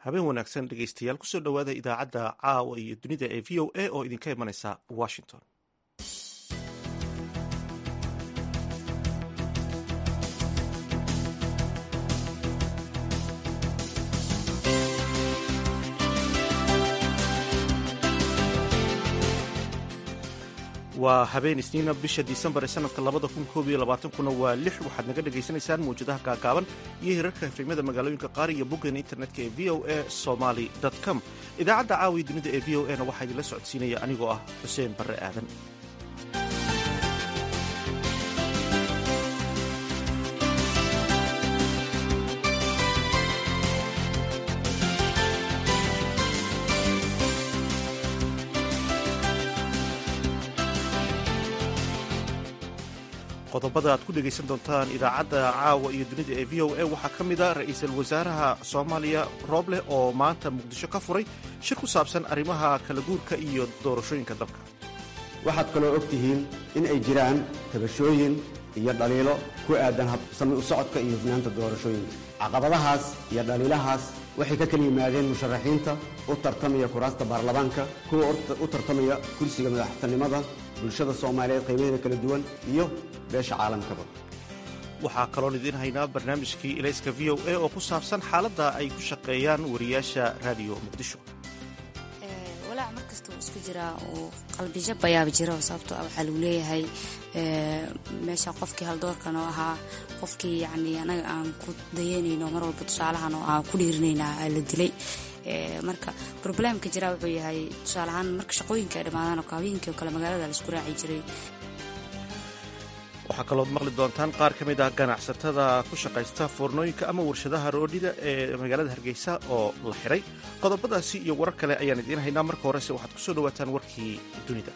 habeen wanaagsan dhegeystayaal kusoo dhowaada idaacadda caawa iyo dunida ee v o a oo idinka imanaysa washington waa habeen isniina bisha disembar ee sanadka labada kun koob iyo labaatankuna waa lix waxaad naga dhagaysanaysaan mawjadaha gaagaaban iyo hirarka efemyada magaalooyinka qaar iyo boggeena internetka ee v o a somaly com idaacadda caawiya dunida ee v o a na waxaa idinla socodsiinaya anigoo ah xuseen barre aadan qodobada aad ku dhegaysan doontaan idaacadda caawa iyo dunida ee v o a waxaa ka mid a ra-iisul wasaaraha soomaaliya rooble oo maanta muqdisho ka furay shir ku saabsan arrimaha kala guurka iyo doorashooyinka dalka waxaad kaloo og tihiin in ay jiraan tabashooyin iyo dhaliilo ku aadan habsami u socodka iyo hufnaanta doorashooyinka caqabadahaas iyo dhaliilahaas waxay ka kala yimaadeen musharaxiinta u tartamaya kuraasta baarlamaanka kuwa u tartamaya kursiga madaxtinimada bulshada soomaaliyeed qaybaheeda kala duwan iyo beesha caalamkaba waxaa kaloon idiin haynaa barnaamijkii ilayska v o a oo ku saabsan xaaladda ay ku shaqeeyaan wariyaasha raadiyo muqdisho walaac mar kasta uu isku jiraa uu qalbijab ayaaba jiro sababtoo ah waxaa lagu leeyahay meesha qofkii haldoorkan oo ahaa qofkii yacni anaga aan ku dayanayno mar walba tusaalahan oo aan ku dhiirinaynaa la dilay marka roblemka jiraa wuxuu yahay tusaale ahaan marka shaqooyinka ay dhammaadaan oo haweenkii oo kale magaalada laisku raaci jiray waxaa kalood maqli doontaan qaar ka mid ah ganacsatada ku shaqaysta foornooyinka ama warshadaha roodhida ee magaalada hargeysa oo la xiray qodobadaasi iyo warar kale ayaan idiin haynaa marka horese waxaad ku soo dhowaataan warkii dunida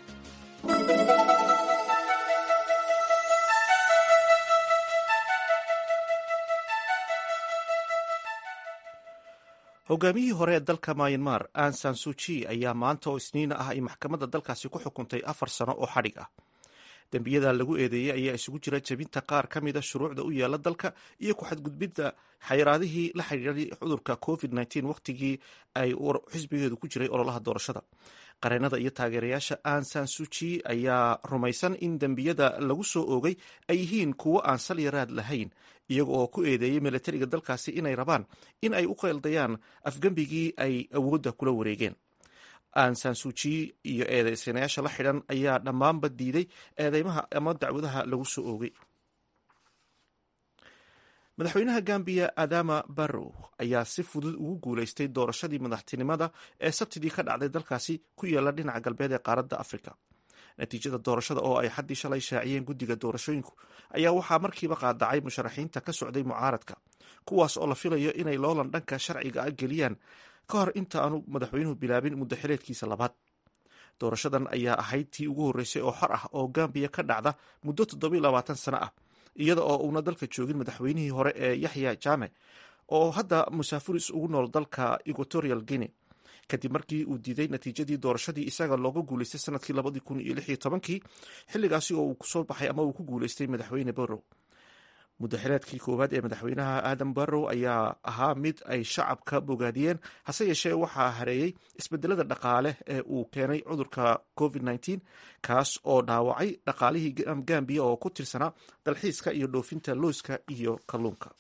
hogaamiyihii hore ee dalka myanmar ansan suji ayaa maanta oo isniina ah ay maxkamadda dalkaasi ku xukuntay afar sano oo xadhig ah dembiyada lagu eedeeyey ayaa isugu jira jebinta qaar ka mida shuruucda u yaala dalka iyo ku-xadgudbidda xayiraadihii la xidhiiray cudurka covid wakhtigii ay xisbigeedu ku jiray ololaha doorashada qareenada iyo taageerayaasha ansan suji ayaa rumaysan in dembiyada lagu soo oogay ay yihiin kuwo aan salyaraad lahayn iyaga oo ku eedeeyey milatariga dalkaasi inay rabaan in ay u qeeldayaan afgembigii ay awoodda kula wareegeen ansan suji iyo eedeysanayaasha la xidhan ayaa dhammaanba diiday eedeymaha ama dacwadaha lagu soo oogay madaxweynaha gambiya adama barrow ayaa si fudud ugu guuleystay doorashadii madaxtinimada ee sabtidii ka dhacday dalkaasi ku yaala dhinaca galbeed ee qaaradda afrika natiijada doorashada oo ay xaddii shalay shaaciyeen guddiga doorashooyinku ayaa waxaa markiiba qaadacay musharaxiinta ka socday mucaaradka kuwaas oo la filayo inay loolan dhanka sharciga a geliyaan ka hor inta aanu madaxweynuhu bilaabin muddo xileedkiisa labaad doorashadan ayaa ahayd tii ugu horreysay oo xor ah oo gambiya ka dhacda muddo toddobiyo labaatan sano ah iyada oo uuna dalka joogin madaxweynihii hore ee yaxya jame oo hadda musaafuris ugu nool dalka equatorial guinea kadib markii uu diiday natiijadii doorashadii isaga looga guuleystay sanadkii labadii kun iyo lix iyo tobankii xilligaasi oo uu kusoo baxay ama uu ku guuleystay madaxweyne barrow muddaxileedkii koowaad ee madaxweynaha adam barrow ayaa ahaa mid ay shacabka bogaadiyeen hase yeeshee waxaa hareeyey isbedelada dhaqaale ee uu keenay cudurka covid nteen kaas oo dhaawacay dhaqaalihii gambiya oo ku tirsanaa dalxiiska iyo dhoofinta looska iyo kalluunka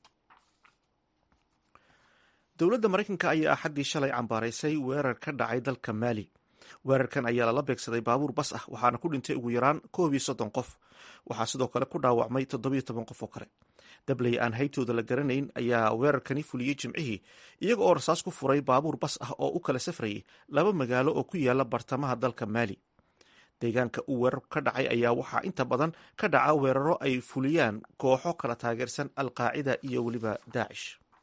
dowladda maraykanka ayaa axaddii shalay cambaaraysay weerar ka dhacay dalka maali weerarkan ayaa lala beegsaday baabuur bas ah waxaana ku dhintay ugu yaraan koob iyo soddon qof waxaa sidoo kale ku dhaawacmay toddobiyo toban qof oo kale dabley aan haytooda la garanayn ayaa weerarkani fuliyey jimcihii iyaga oo rasaas ku furay baabuur bas ah oo u kala safrayay laba magaalo oo ku yaala bartamaha dalka maali deegaanka uu weerar ka dhacay ayaa waxaa inta badan ka dhaca weeraro ay fuliyaan kooxo kala taageersan alqaacida iyo weliba daacish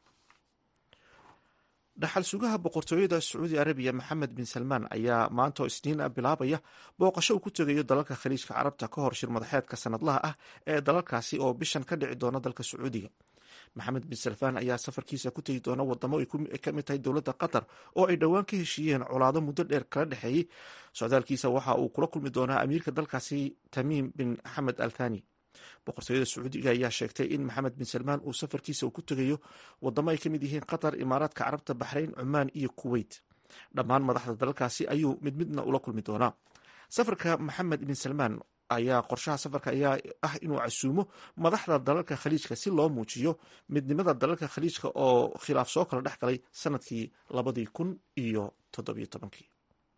dhaxal sugaha boqortooyada sacuudi arabiya maxamed bin salmaan ayaa maanta oo isniin ah bilaabaya booqasho uu ku tegayo dalalka khaliijka carabta ka hor shir madaxeedka sanadlaha ah ee dalalkaasi oo bishan ka dhici doona dalka sacuudiga maxamed bin salmaan ayaa safarkiisa ku tegi doona wadamo ay ka mid tahay dowladda qatar oo ay dhowaan ka heshiiyeen colaado muddo dheer kala dhexeeyey socdaalkiisa waxa uu kula kulmi doonaa amiirka dalkaasi tamiim bin xamed al thani boqortooyada sacuudiga ayaa sheegtay in maxamed bin salmaan uu safarkiisa uu ku tegayo wadamo ay ka mid yihiin qatar imaaraadka carabta baxrayn cumaan iyo kuweyt dhammaan madaxda dalalkaasi ayuu mid midna ula kulmi doonaa safarka maxamed bin salmaan ayaa qorshaha safarka ayaa ah inuu casuumo madaxda dalalka khaliijka si loo muujiyo midnimada dalalka khaliijka oo khilaaf soo kala dhex galay sanadkii labadii kun iyo toddobiyo tobankii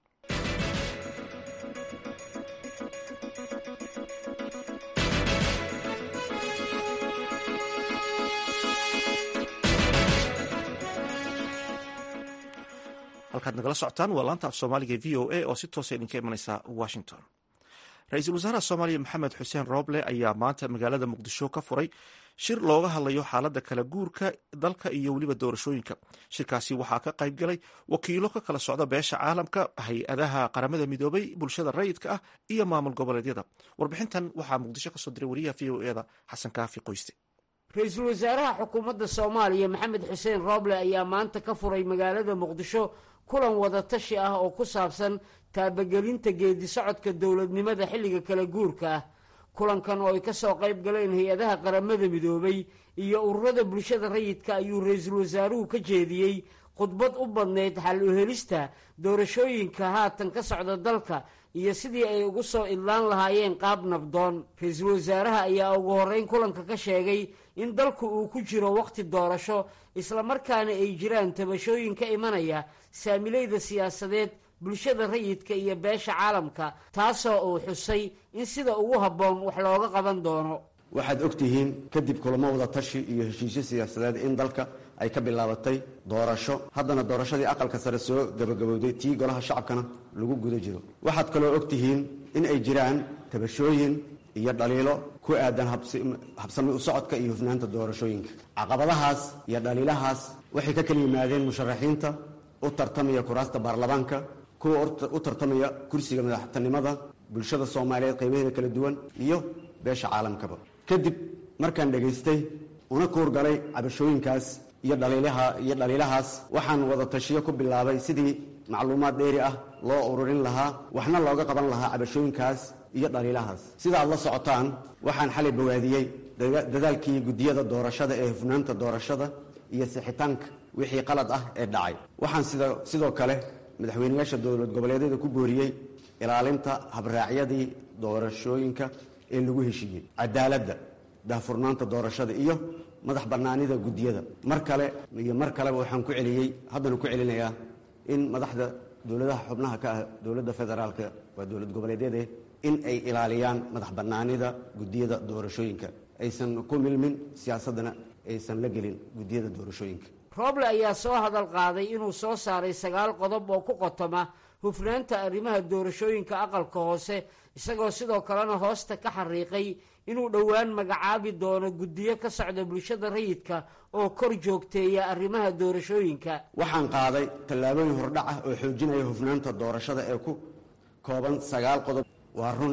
halkaad nagala socotaan waa laanta af soomaaliga v o a oo si toosa idinka imanaysa washington ra-iisul wasaaraha soomaaliya maxamed xuseen rooble ayaa maanta magaalada muqdisho ka furay shir looga hadlayo xaaladda kala guurka dalka iyo weliba doorashooyinka shirkaasi waxaa ka qayb galay wakiilo ka kala socda beesha caalamka hay-adaha qaramada midoobay bulshada rayidka ah iyo maamul goboleedyada warbixintan waxaa muqdisho kasoo diray wariyaha v o eda xasan kaafi qoyste ra-iisul wasaaraha xukuumadda soomaaliya maxamed xuseen rooble ayaa maanta ka furay magaalada muqdisho kulan wadatashi ah oo ku saabsan taabagelinta geedi socodka dowladnimada xilliga kala guurka ah kulankan oo ay ka soo qayb galeen hay-adaha qaramada midoobay iyo ururada bulshada rayidka ayuu ra-iisul wasaaruhu ka jeediyey khudbad u badnayd xal u helista doorashooyinka haatan ka socda dalka iyo sidii ay ugu soo idlaan lahaayeen qaab nabdoon ra-iisul wasaaraha ayaa ugu horreyn kulanka ka sheegay in dalku uu ku jiro wakhti doorasho islamarkaana ay jiraan tabashooyin ka imanaya saamilayda siyaasadeed bulshada rayidka iyo beesha caalamka taasoo uu xusay in sida ugu habboon wax looga qaban doono waxaad og tihiin kadib kulamo wada tashi iyo heshiisyo siyaasadeed in dalka ay ka bilaabatay doorasho haddana doorashadii aqalka sare soo gabagabowday tii golaha shacabkana lagu guda jiro waxaad kaloo og tihiin in ay jiraan tabashooyin iyo dhaliilo ku aadan habsami u socodka iyo hufnaanta doorashooyinka caqabadahaas iyo dhaliilahaas waxay ka kala yimaadeen musharaxiinta u tartamaya kuraasta baarlamaanka kuwa u tartamaya kursiga madaxtinimada bulshada soomaaliyeed qaybaheeda kala duwan iyo beesha caalamkaba kadib markaan dhegaystay una kuurgalay cabashooyinkaas iyo dhaliilaha iyo dhaliilahaas waxaan wada tashiyo ku bilaabay sidii macluumaad dheeri ah loo ururin lahaa waxna looga qaban lahaa cabashooyinkaas iyo dhaliilahaas sida aad la socotaan waxaan xalay bawaadiyey dadaalkii guddiyada doorashada ee hufnaanta doorashada iyo sixitaanka wixii qalad ah ee dhacay waxaan sidoo kale madaxweyneyaasha dowlad goboleedyada ku booriyey ilaalinta habraacyadii doorashooyinka ee lagu heshiiyey cadaaladda daahfurnaanta doorashada iyo madax bannaanida guddiyada mar kale iyo mar kaleba waxaan ku celiyey haddana ku celinayaa in madaxda dowladaha xubnaha ka ah dowladda federaalka waa dowlad goboleedyade in ay ilaaliyaan madax bannaanida guddiyada doorashooyinka aysan ku milmin siyaasaddana aysan la gelin guddiyada doorashooyinka rooble ayaa soo hadal qaaday inuu soo saaray sagaal qodob oo ku qotoma hufnaanta arrimaha doorashooyinka aqalka hoose isagoo sidoo kalena hoosta ka xariiqay inuu dhowaan magacaabi doono guddiyo ka socda bulshada rayidka oo kor joogteeya arrimaha doorashooyinka waxaan qaaday tallaabooyin hordhac ah oo xoojinaya hufnaanta doorashada ee ku kooban sagaal qodob waa run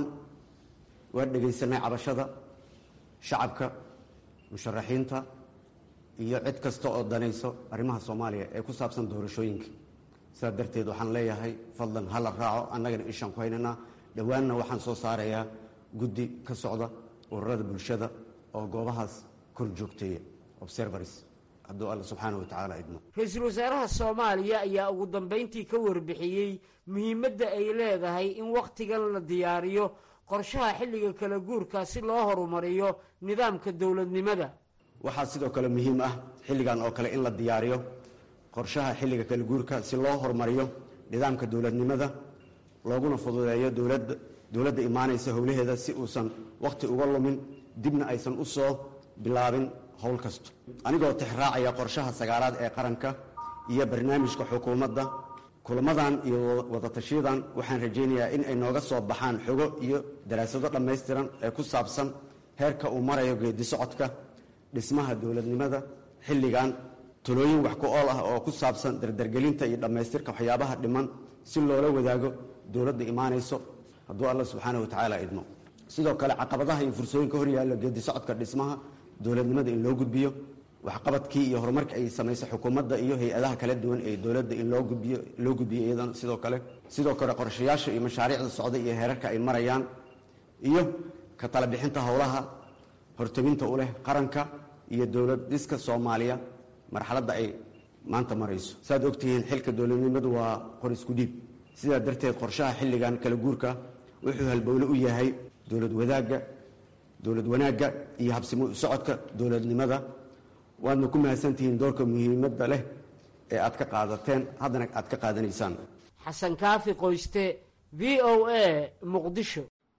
waa dhegaysanay cabashada shacabka musharaxiinta iyo cid kasta oo danayso arrimaha soomaaliya ee ku saabsan doorashooyinka sidaa darteed waxaan leeyahay fadlan hala raaco annagana ishaan ku haynaynaa dhowaanna waxaan soo saarayaa guddi ka socda ururada bulshada oo goobahaas kor joogteeya observars hadduu alla subxaana wa tacaala idmo ra-iisul wasaaraha soomaaliya ayaa ugu dambayntii ka warbixiyey muhiimadda ay leedahay in wakhtigan la diyaariyo qorshaha xilliga kala guurka si loo horumariyo nidaamka dowladnimada waxaa sidoo kale muhiim ah xilligan oo kale in la diyaariyo qorshaha xilliga kala guurka si loo horumariyo nidaamka dowladnimada looguna fududeeyo dowladda dowladda imaanaysa howlaheeda si uusan wakhti uga lumin dibna aysan u soo bilaabin howl kasto anigoo tixraacaya qorshaha sagaalaad ee qaranka iyo barnaamijka xukuumadda kulamadan iyo wadatashiyadan waxaan rajaynayaa in ay nooga soo baxaan xogo iyo daraasado dhammaystiran ee ku saabsan heerka uu marayo geedi socodka dhismaha dowladnimada xilligan talooyin wax ku ool ah oo ku saabsan dardargelinta iyo dhammaystirka waxyaabaha dhiman si loola wadaago dowladda imaanayso hadduu alla subxaana wa tacaala idmo sidoo kale caqabadaha iyo fursooyinka hor yaallo geedi socodka dhismaha dowladnimada in loo gudbiyo waxqabadkii iyo horumarka ay samaysa xukuumadda iyo hay-adaha kala duwan ee dowladda in loo gudbiyo loo gudbiyo iyadana sidoo kale sidoo kale qorshayaasha iyo mashaariicda socda iyo heerarka ay marayaan iyo ka tala bixinta howlaha horteginta u leh qaranka iyo dowlad dhiska soomaaliya marxaladda ay maanta marayso saaad ogtihiin xilka dowladnimadu waa qor isku dhiib sidaa darteed qorshaha xilligan kala guurka wuxuu halbowle u yahay dowlad wadaagga dowlad wanaagga iyo habsimo u socodka dowladnimada waadna ku mahadsantihiin doorka muhiimadda leh ee aad ka qaadateen haddana aad ka qaadanaysaan xasan kaafi qoyste v o a muqdisho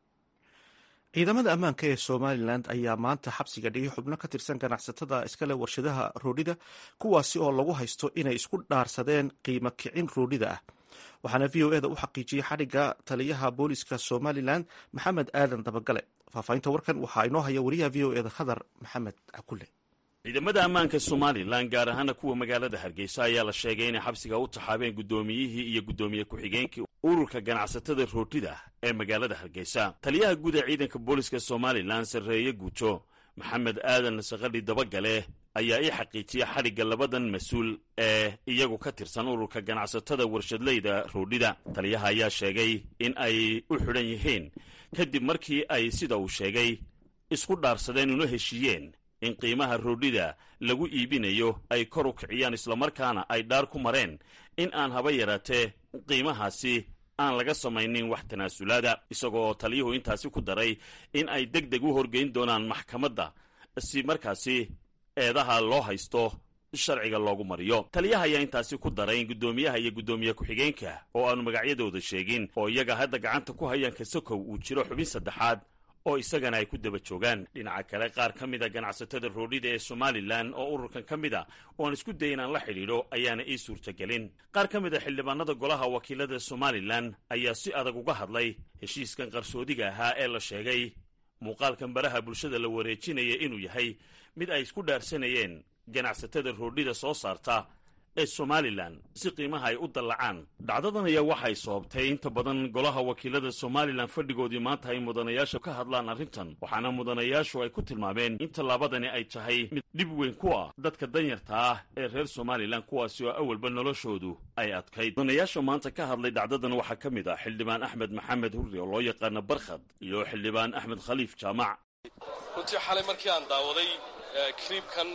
ciidamada ammaanka ee somalilan ayaa maanta xabsiga dhigay xubno ka tirsan ganacsatada iskale warshadaha roodhida kuwaasi oo lagu haysto inay isku dhaarsadeen qiimo kicin roodhida ah waxaana v o eda u xaqiijiyey xadhigga taliyaha booliska somalilan maxamed aadan dabagale faahfaahinta warkan waxaa inoo haya wariyaha v o eda khadar maxamed cakule ciidamada ammaanka somalilan gaar ahaana kuwa magaalada hargeysa ayaa la sheegay inay xabsiga u taxaabeen guddoomiyihii iyo guddoomiye ku-xigeenkii ururka ganacsatada roodhida ee magaalada hargeysa taliyaha guud ee ciidanka booliska somalilan sarreeye guuto maxamed aadan saqadhi dabagale ayaa ii xaqiijiyey xadhigga labadan mas-uul ee iyagu ka tirsan ururka ganacsatada warshadleyda roodhida taliyaha ayaa sheegay in ay u xidhan yihiin kadib markii ay sida uu sheegay isku dhaarsadeen una heshiiyeen in qiimaha roodhida lagu iibinayo ay kor u kiciyaan islamarkaana ay dhaar ku mareen in aan haba yaraatee qiimahaasi aan laga samaynin wax tanaasulaada isagoo taliyuhu intaasi ku daray in ay deg deg u horgeyn doonaan maxkamadda si markaasi eedaha loo haysto sharciga loogu mariyo taliyaha ayaa intaasi ku daray in guddoomiyaha iyo guddoomiye ku-xigeenka oo aanu magacyadooda sheegin oo iyaga hadda gacanta ku hayaan kasakow uu jiro xubin saddexaad oo isagana ay ku daba joogaan dhinaca kale qaar ka mida ganacsatada roodhida ee somalilan oo ururkan ka mid a oo aan isku day inaan la xidhiidho ayaana ii suurtagelin qaar ka mid a xildhibaanada golaha wakiilada somalilan ayaa si adag uga hadlay heshiiskan qarsoodiga ahaa ee la sheegay muuqaalkan baraha bulshada la wareejinaya inuu yahay mid ay isku dhaarsanayeen ganacsatada roodhida soo saarta ee somalilan si qiimaha ay u dallacaan dhacdadan ayaa waxay sababtay inta badan golaha wakiilada somalilan fadhigoodii maanta ay mudanayaasha ka hadlaan arrintan waxaana mudanayaashu ay ku tilmaameen in tallaabadani ay tahay mid dhib weyn ku ah dadka danyarta ah ee reer somalilan kuwaasi oo awalba noloshoodu ay adkayd mudanayaasha maanta ka hadlay dhacdadan waxaa ka mid ah xildhibaan axmed maxamed hurri oo loo yaqaano barkhad iyo xildhibaan axmed khaliif jaamac runtii xalay markii aan daawaday kriibkan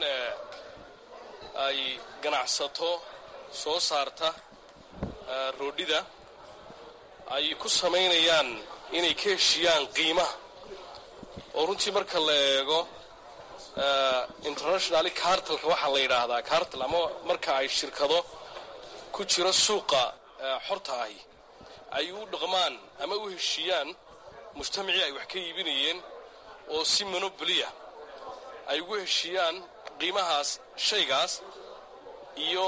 ay ganacsato soo saarta roodhida ay ku samaynayaan inay ka heshiyaan qiimaha oo runtii marka la eego internationally cartalka waxaa la yidhaahdaa cartal ama marka ay shirkado ku jiro suuqa xorta ahi ay u dhaqmaan ama u heshiiyaan mujtamacii ay wax ka iibinayeen oo si monobliya ay ugu heshiiyaan qiimahaas shaygaas iyo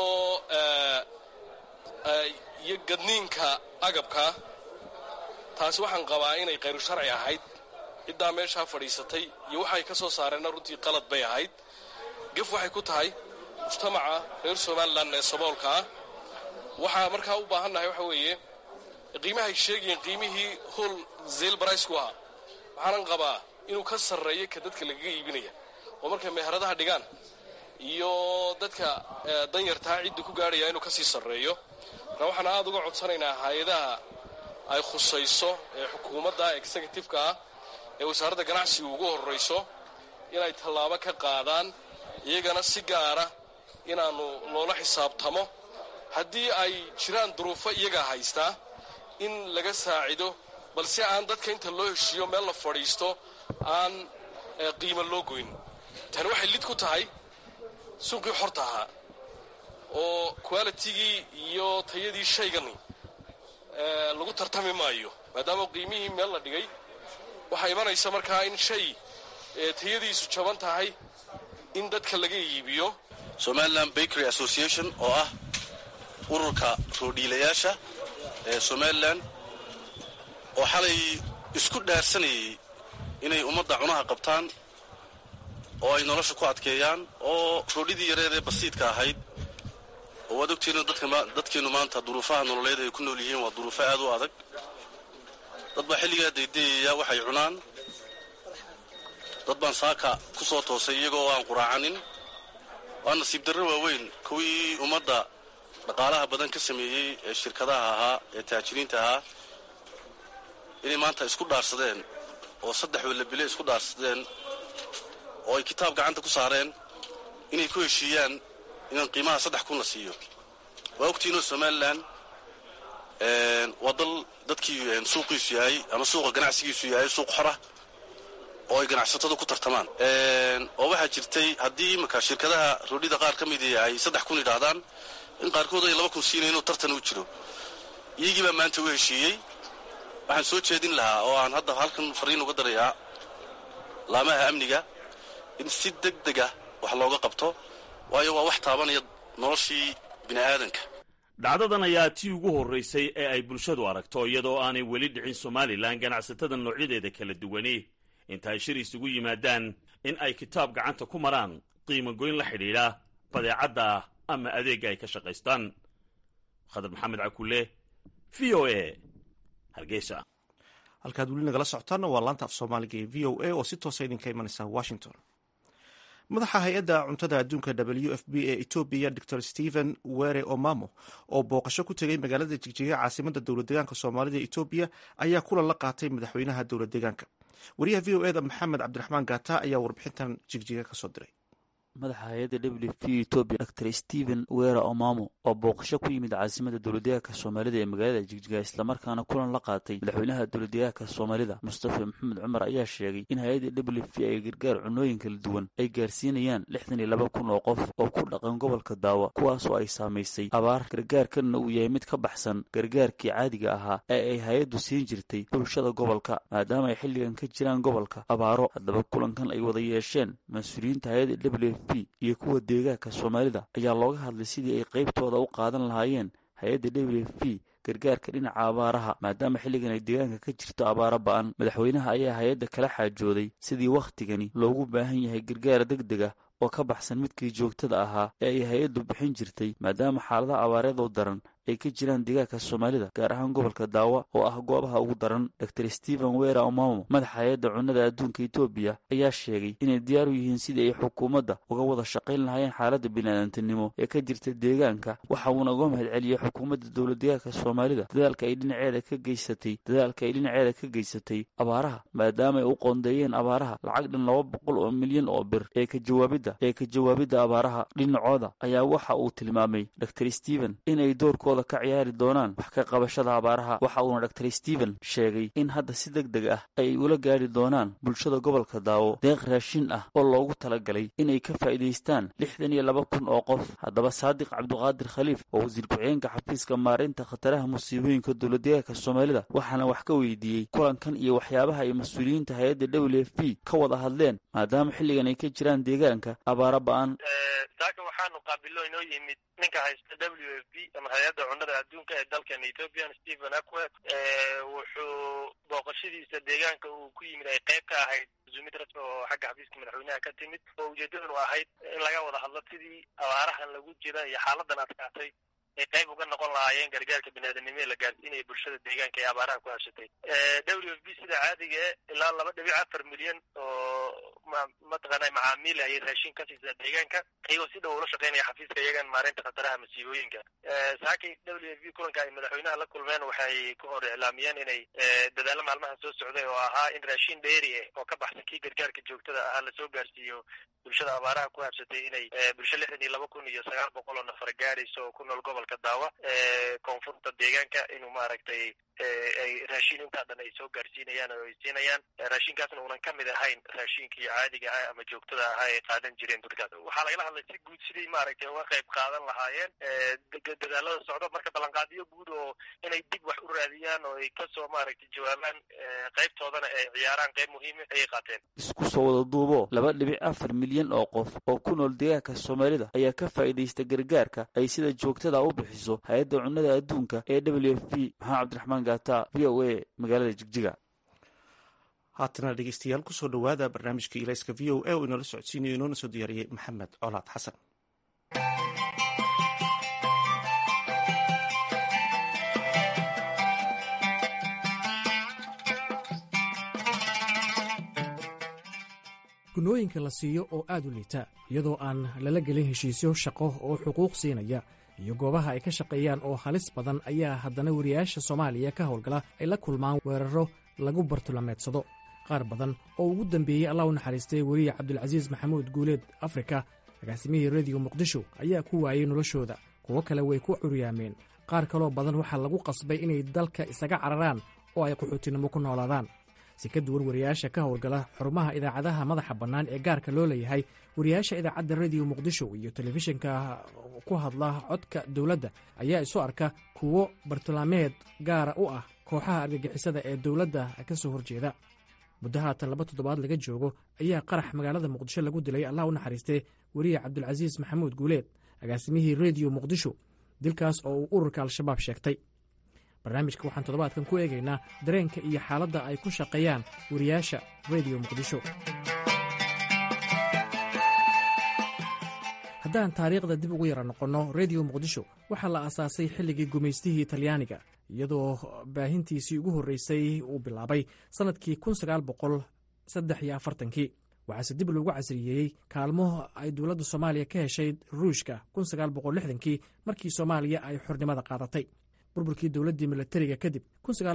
iyo gadniinka agabka taasi waxaan qabaa inay khayru sharci ahayd ciddaa meeshaa fadhiisatay iyo waxay ka soo saareenna runtii qalad bay ahayd gef waxay ku tahay mujtamaca reer somalilan ee saboolka ah waxaa markaa u baahannahay waxa weeye qiimahay sheegayeen qiimihii hol zeyl baraysku ahaa waxaanan qabaa inuu ka sarreeyo ka dadka lagaga iibinaya oo markay meheradaha dhigaan iyo dadka danyartaa cidda ku gaadhaya inuu ka sii sarreeyo marka waxaan aada uga codsanaynaa hay-adaha ay khusayso ee xukuumadda executive-ka ah ee wasaaradda ganacsiga ugu horrayso inay tallaabo ka qaadaan iyagana si gaara inaannu loola xisaabtamo haddii ay jiraan duruufo iyagaa haystaa in laga saacido balse aan dadka inta loo heshiiyo meel la fadhiisto aan qiimo loo goyn tani waxay lid ku tahay suuqii xorta ahaa oo qualitigii iyo tayadii shaygani lagu tartami maayo maadaama qiimihii meel la dhigay waxaa imanaysa markaa in shay tayadiisu jaban tahay in dadka laga iibiyo somalilan bakery association oo ah ururka roodhiilayaasha ee somalilan oo xalay isku dhaarsanayay inay ummadda cunaha qabtaan oo ay nolosha ku adkeeyaan oo roodhidii yareed ee basiidka ahayd oo waad ogtiina dadkeennu maanta duruufaha nololeed ay ku nool yihiin waa duruufo aad u adag dad baa xilligaa daydayaya waxay cunaan dad baan saaka ku soo toosay iyagoo aan quraacanin waa nasiib darro waaweyn kuwii ummadda dhaqaalaha badan ka sameeyey ee shirkadaha ahaa ee taajiriinta ahaa inay maanta isku dhaarsadeen oo saddex wallabile isku dhaarsadeen oo ay kitaab gacanta ku saareen inay ku heshiiyaan inaan qiimaha saddex kun la siiyo waa ogtiinoo somalilan waa dal dadkii suuqiisu yahay ama suuqa ganacsigiisu yahay suuq xora oo ay ganacsatadu ku tartamaan oo waxaa jirtay haddii imanka shirkadaha roodhida qaar ka midii ay saddex kun yidhaahdaan in qaarkood ay laba kun siinayn inuu tartan u jiro iyagii baa maanta u heshiiyey waxaan soo jeedin lahaa oo aan hadda halkan fariin uga darayaa laamaha amniga in si deg deg ah wax looga qabto waayo waa wax taabanaya noloshii bini aadanka dhacdadan ayaa tii ugu horraysay ee ay bulshadu aragto iyadoo aanay weli dhicin somalilan ganacsatada noocyadeeda kala duwani inta ay shir isugu yimaadaan in ay kitaab gacanta ku maraan qiimo goyn la xidhiidha badeecadda ama adeegga ay ka shaqaystaan khadar maxamed cakulle v o a hargeysa halkaad weli nagala socotaanna waa laanta af soomaaliga ee v o a oo si toosa idinka imanaysa washington madaxa hay-adda cuntada adduunka w f b ee etoobiya dor stephen were omamo oo booqasho ku tegay magaalada jigjiga caasimada dowlad deegaanka soomaalida etoobiya ayaa kulan la qaatay madaxweynaha dowlad deegaanka wariyaha v o eda maxamed cabdiraxmaan gata ayaa warbixintan jigjiga kasoo diray madaxa hay-adda w f etoobiya dor stephen wera omamo oo booqasho ku yimid caasimada dowladdeegaanka soomaalida ee magaalada jigjiga islamarkaana kulan la qaatay madaxweynaha dowladdeegaanka soomaalida mustafa maxamed cumar ayaa sheegay in hay-adda w f ay gargaar cunooyin kala duwan ay gaarsiinayaan lixdan iyo laba kun oo qof oo ku dhaqan gobolka daawa kuwaas oo ay saamaysay abaar gargaarkanna uu yahay mid ka baxsan gargaarkii caadiga ahaa ee ay hay-addu siin jirtay bulshada gobolka maadaama ay xilligan ka jiraan gobolka abaaro haddaba kulankan ay wada yeesheen mas-uuliyiinta hay-adda w f iyo kuwa deegaanka soomaalida ayaa looga hadlay sidii ay qaybtooda u qaadan lahaayeen hay-adda w f p gargaarka dhinaca abaaraha maadaama xilligan ay deegaanka ka jirto abaaro ba-an madaxweynaha ayaa hay-adda kala xaajooday sidii wakhtigani loogu baahan yahay gargaar deg deg ah oo ka baxsan midkii joogtada ahaa ee ay hay-addu bixin jirtay maadaama xaaladaha abaareedu daran ay ka jiraan deegaanka soomaalida gaar ahaan gobolka daawa oo ah goobaha ugu daran dor stephen wera omamo madaxa hay-adda cunnada adduunka etoobiya ayaa sheegay inay diyaar u yihiin sidii ay xukuumadda uga wada shaqayn lahaayeen xaaladda biniaadantinimo ee ka jirta deegaanka waxa uuna uga mahad celiyey xukuumadda dowlad deegaanka soomaalida dadaalka ay dhinaceeda ka geysatay dadaalka ay dhinaceeda ka geysatay abaaraha maadaama ay u qoondeeyeen abaaraha lacag dhan laba boqol oo milyan oo bir ee ka jawaabidda ee ka jawaabidda abaaraha dhinacooda ayaa waxa uu tilmaamay dor stephen inay doorkooda ka ciyaari doonaan wax ka qabashada abaaraha waxa uuna dor stephen sheegay in hadda si deg deg ah ay ula gaari doonaan bulshada gobolka daawo deeq raashin ah oo loogu talagalay inay ka faa'iidaystaan lixdan iyo laba kun oo qof haddaba saadiq cabduqaadir khaliif oo wasiir ku-xigeenka xafiiska maarinta khataraha musiibooyinka dowladdeegaanka soomaalida waxaana wax ka weydiiyey kulankan iyo waxyaabaha ay mas-uuliyiinta hay-adda w f p ka wada hadleen maadaama xilligan ay ka jiraan deegaanka abaaro ba-an waxaanu qaabiloo inoo yimid ninka haysta w f b ama hay-adda cunnada adduunka ee dalkan ethoopian stephen akwet wuxuu booqashadiisa deegaanka uu ku yimid ay qayb ka ahayd zumid rasmi oo xagga xafiiska madaxweynaha ka timid oo ujeedadanu ahayd in laga wada hadlo sidii abaarahan lagu jira iyo xaaladan adkaatay ay qayb uga noqon lahaayeen gargaarka biniaadanimo ee la gaarsiinaya bulshada deegaanka ee abaaraha ku habsatay w f b sida caadiga e ilaa laba dhibic afar milyan oo mataqaana macaamiil ayay raashin ka siisaa deegaanka iyagoo si dhow ula shaqeynaya xafiiska iyagan maareynta khataraha masiibooyinka saakay w f b kulanka ay madaxweynaha la kulmeen waxay ku hor iclaamiyeen inay dadaalo maalmahan soo socday oo ahaa in raashin dheeri ah oo ka baxsan kii gargaarka joogtada ahaa lasoo gaarsiiyo bulshada abaaraha ku habsatay inay bulsho lixdan iyo laba kun iyo sagaal boqol oo nafar gaarayso oo ku nool gobolka daawa koonfurta deegaanka inuu maaragtay ay raashin intaa dhan ay soo gaarsiinayaan oo ay siinayaan raashinkaasna uunan ka mid ahayn raashinkii caadiga ah ama joogtada ahaa ay qaadan jireen dadkaas waxaa lagala hadlay si guud sidii maaragtay uga qayb qaadan lahaayeen dadaalada socdo marka ballanqaadiyo guud oo inay dib wax u raadiyaan oo ay kasoo maaragtay jawaabaan qaybtoodana ay ciyaaraan qayb muhiima ayay qaateen isku soo wada duubo laba dhibic afar milyan oo qof oo ku nool deegaanka soomaalida ayaa ka faa'iidaysta gargaarka ay sida joogtada u bixiso hay-adda cunnada adduunka ee w f p maxamed cabdiraxmaan gaata v o a magaalada jigjiga haatana dhegeystayaal kusoo dhowaada barnaamijka ilayska v o a oo inoola socodsiinayo inoona soo diyaariyey maxamed colaad xasan gunooyinka la siiyo oo aad u liita iyadoo aan lala gelin heshiisyo shaqo oo xuquuq siinaya iyo goobaha ay ka shaqeeyaan oo halis badan ayaa haddana wariyaasha soomaaliya ka howlgala ay la kulmaan weeraro lagu bartulameedsado qaar badan oo ugu dambeeyey allah u naxariistay weriye cabdulcasiis maxamuud guuleed afrika agaasimihii rediyo muqdisho ayaa ku waayey noloshooda kuwo kale way ku curyaameen qaar kaloo badan waxaa lagu qasbay inay dalka isaga cararaan oo ay qaxootinimo ku noolaadaan si ka duwan wariyaasha ka howlgala xarumaha idaacadaha madaxa bannaan ee gaarka loo leeyahay wariyaasha idaacadda rediyo muqdisho iyo telefishinka ku hadla codka dowladda ayaa isu arka kuwo bartilmaameed gaara u ah kooxaha argagixisada ee dowladda ka soo horjeeda muddo haatan laba toddobaad laga joogo ayaa qarax magaalada muqdisho lagu dilay allah u naxariistee weriye cabdulcasiis maxamuud guuleed agaasimihii rediyo muqdisho dilkaas oo uu ururka al-shabaab sheegtay barnaamijka waxaan toddobaadkan ku eegaynaa dareenka iyo xaaladda ay ku shaqeeyaan wariyaasha rediyo muqdisho haddaan taariikhda dib ugu yara noqonno rediyo muqdisho waxaa la aasaasay xilligii gumaystihii talyaaniga iyadoo baahintiisii ugu horreysay uu bilaabay sannadkii kii waxaase dib loogu casriyeeyey kaalmo ay dowladda soomaaliya ka heshay ruushka kii markii soomaaliya ay xornimada qaadatay burburkii dowladdii milatariga kadib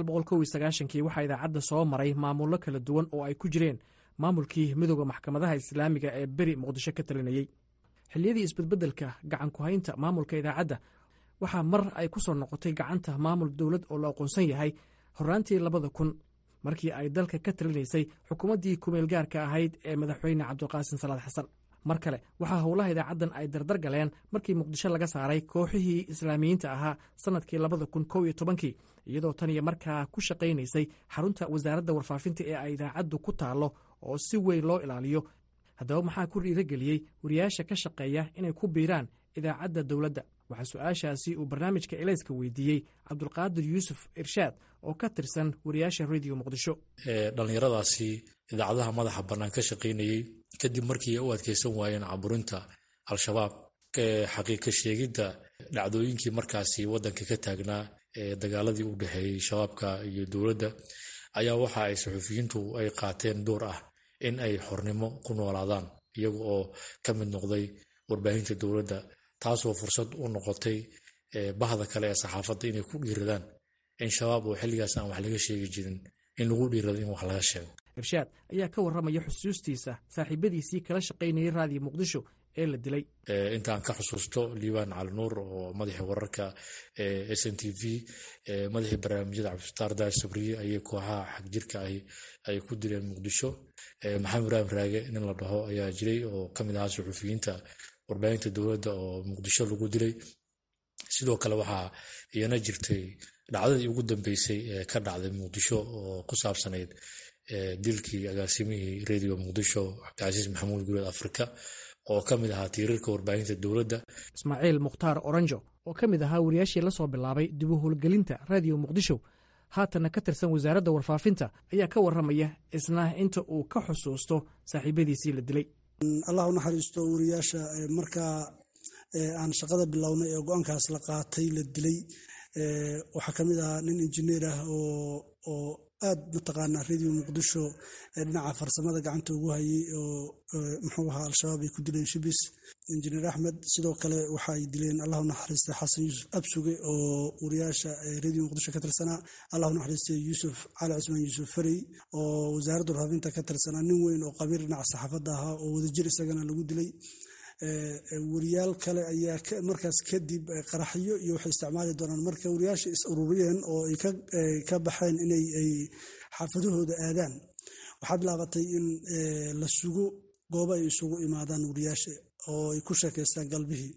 kii waxaa idaacadda soo maray maamullo kala duwan oo ay ku jireen maamulkii midooda maxkamadaha islaamiga ee beri muqdisho ka talinayey xilliyadii isbedbeddelka gacan ku-haynta maamulka idaacadda waxaa mar ay ku soo noqotay gacanta maamul dowlad oo la aqoonsan yahay horraantii labada kun markii ay dalka ka talinaysay xukuumaddii kumeel gaarka ahayd ee madaxweyne cabdiqaasin salaad xasan mar kale waxaa howlaha idaacaddan ay dardar galeen markii muqdisho laga saaray kooxihii islaamiyiinta ahaa sannadkii labada kun kow iyo tobankii iyadoo tan iyo markaa ku shaqaynaysay xarunta wasaaradda warfaafinta ee ay idaacaddu ku taallo oo si weyn loo ilaaliyo haddaba maxaa ku dhiirageliyey wariyaasha ka shaqeeya inay ku biiraan idaacadda dowladda waxaa su-aashaasi uu barnaamijka elayska weydiiyey cabdulqaadir yuusuf irshaad oo ka tirsan wariyaasha rediyo muqdisho dhallinyaradaasi idaacadaha madaxa bannaan ka shaqaynayey kadib markii ay u adkeysan waayeen caburinta al-shabaab xaqiiqa sheegidda dhacdooyinkii markaasi waddanka ka taagnaa ee dagaaladii u dhexeeyey shabaabka iyo dowladda ayaa waxa ay saxuufiyiintu ay qaateen door ah in ay xornimo ku noolaadaan iyaga oo ka mid noqday warbaahinta dowladda taasoo fursad u noqotay bahda kale ee saxaafadda inay ku dhiiradaan in shabaab oo xilligaas aan wax laga sheegi jirin in lagu dhiirado in wax laga sheego irshaad ayaa ka warramaya xusuustiisa saaxiibadiisii kala shaqaynayay raadiyo muqdisho ee la dilay intaan ka xusuusto liibaan cali nuur oo madaxii wararka s n t v madaxii barnaamijyada cabdifataar daar sabriye ayay kooxaha xagjirka ay ku dileen muqdisho maxamed ibraahim raage nin la dhaho ayaa jiray oo ka mid ahaa suxuufiyiinta warbaahinta dowladda oo muqdisho lagu dilay sidoo kale waxaa iyana jirtay dhacdadii ugu dambeysay ee ka dhacday muqdisho oo ku saabsanayd dilkii agaasimihii rediyo muqdisho cabdicasiis maxamuud guuleed afrika oo ka mid ahaa tiirarka warbaahinta dowladda ismaaciil mukhtaar oranjo oo ka mid ahaa wariyaashii la soo bilaabay dib u howlgelinta raadiyo muqdisho haatanna ka tirsan wasaaradda warfaafinta ayaa ka warramaya isna inta uu ka xusuusto saaxiibadiisii la dilay allah u naxariisto wariyaasha markaa aan shaqada bilownay ee go-aankaas la qaatay la dilay waxaa ka mid ahaa nin injineer ah oo aad mataqaanaa radio muqdisho dhinaca farsamada gacanta ugu hayay oo muxuu ahaa al-shabaab ay ku dileen shibis injineer axmed sidoo kale waxa ay dileen allahu naxariistay xasan yuusuf absuge oo wariyaasha radio muqdisho ka tirsanaa allahu naxariistay yuusuf cali cusmaan yuusuf farey oo wasaaradda warfaafinta ka tirsanaa nin weyn oo qabiir dhinaca saxaafadda ahaa oo wadajir isagana lagu dilay wariyaal kale ayaa markaas kadib qaraxyo iyo waxay isticmaali doonaan marka wariyaasha is ururiyeen oo ay ka baxeen inay ay xaafadahooda aadaan waxaa bilaabatay in la sugo goobo ay isugu imaadaan wariyaasha oo ay ku sheekaystaan galbihii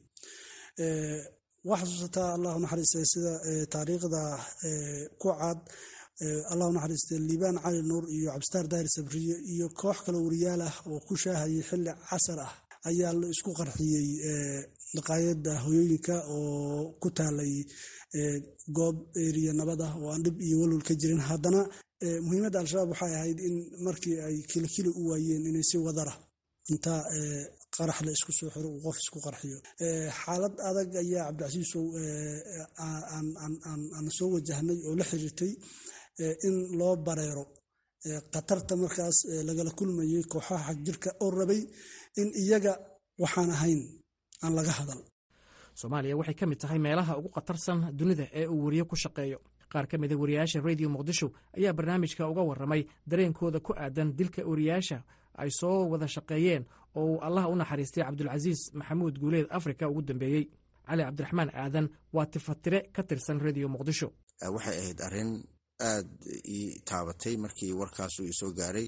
waa xasuusataa allahu naxariistay sida taariikhda ku cad allahu naxariistay liibaan cali nuur iyo cabdisitaar daahir sabriye iyo koox kale wariyaal ah oo ku shaahayay xilli casar ah ayaa la isku qarxiyey daqaayadda hoyooyinka oo ku taalay goob eriya nabad ah oo aan dhib iyo walwal ka jirin haddana muhiimadda al-shabaab waxay ahayd in markii ay kilikili u waayeen inay si wadara inta qarax la isku soo xiro uu qof isku qarxiyo xaalad adag ayaa cabdicasiisow aan soo wajahnay oo la xiriirtay in loo bareero khatarta markaas lagala kulmayay kooxaha xagjirka oo rabay in iyaga waxaan ahayn aan laga hadal soomaaliya waxay ka mid tahay meelaha ugu khatarsan dunida ee uu weriye ku shaqeeyo qaar ka mida wariyaasha radio muqdisho ayaa barnaamijka uga warramay dareenkooda ku aadan dilka wariyaasha ay soo wada shaqeeyeen oo uu allah u naxariistay cabdulcasiis maxamuud guuleed afrika ugu dambeeyey cali cabdiraxmaan aadan waa tifatire ka tirsan radio muqdisho waxay ahayd arrin aad ii taabatay markii warkaasu isoo gaaray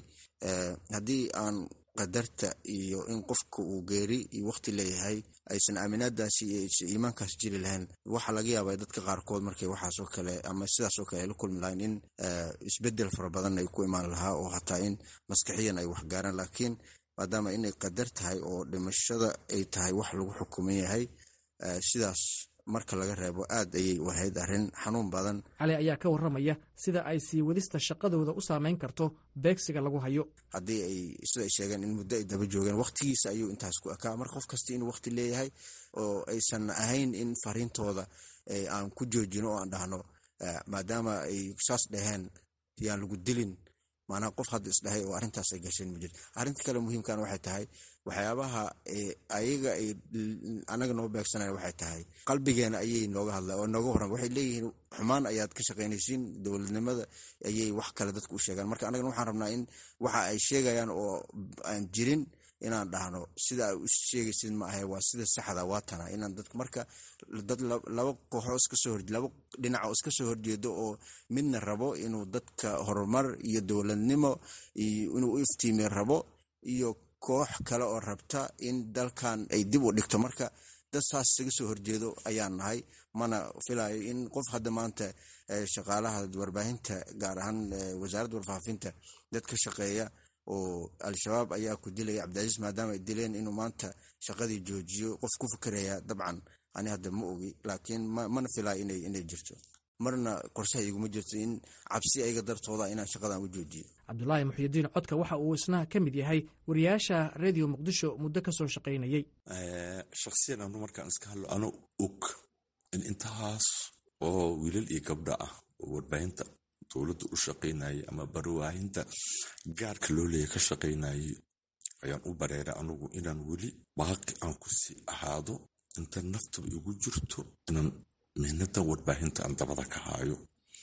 haddii aan qadarta iyo in qofka uu geeri iyo waqti leeyahay aysan aaminaadaasi iyo iimaankaas jiri lahayn waxaa laga yaabaa dadka qaarkood markay waxaasoo kale ama sidaasoo kale ay la kulmi lahayn in isbedel fara badan ay ku imaan lahaa oo hataa in maskaxiyan ay waxgaaraan laakiin maadaama inay qadar tahay oo dhimashada ay tahay wax lagu xukuman yahay sidaas marka laga reebo aad ayay u ahayd arrin xanuun badan cali ayaa ka warramaya sida ay sii wadista shaqadooda u saameyn karto beegsiga lagu hayo haddii ay sida ay sheegeen in muddo ay daba joogeen waqtigiisa ayuu intaas ku ekaa marka qof kasta inuu waqti leeyahay oo aysan ahayn in fariintooda aan ku joojino oo aan dhahno maadaama ay saas dhaheen yaan lagu dilin maanaa qof hadda isdhahay oo arrintaas ay gasheen ma jirto arrinta kale muhiimkan waxay tahay waxyaabaha ayaga ay anaga noo beegsanayan waxay tahay qalbigeena ayay nooga hadla oo nooga warran waxay leeyihiin xumaan ayaad ka shaqaynaysiin dowladnimada ayay wax kale dadka u sheegaan marka anagana waxaan rabnaa in waxa ay sheegayaan oo aan jirin inaan dhahno sida ay u sheegaysid ma ahe waa sida saxda waa tana inaan dadka marka dad laba kooxoo iska soo horje laba dhinac oo iska soo horjeedo oo midna rabo inuu dadka horumar iyo dowladnimo inuu u iftiimi rabo iyo koox kale oo rabta in dalkan ay dib u dhigto marka dad saas isaga soo horjeedo ayaan nahay mana filayo in qof hadda maanta shaqaalaha warbaahinta gaar ahaan wasaaradda warfaafinta dad ka shaqeeya oo al-shabaab ayaa ku dilaya cabdicasiis maadaama ay dileen inuu maanta shaqadii joojiyo qof ku fikeraya dabcan ani hadda ma ogi laakiin mana filaayo inay jirto marna qorshaha iguma jirto in cabsi ayaga dartooda inaan shaqadan u joojiyo cabdulaahi muxyidiin codka waxa uu isna ka mid yahay wariyaasha radio muqdisho muddo ka soo shaqaynayey shakhsiyan anu markaan iska hadlo ano og in intahaas oo wiilal iyo gabdha ah oo warbaahinta dowladda u shaqaynayay ama barwaahinta gaarka loo leeya ka shaqaynayay ayaan u bareeray anugu inaan weli baaqi aan ku sii ahaado inta naftaba igu jirto inaan mihnada warbaahinta aan dabada ka haayo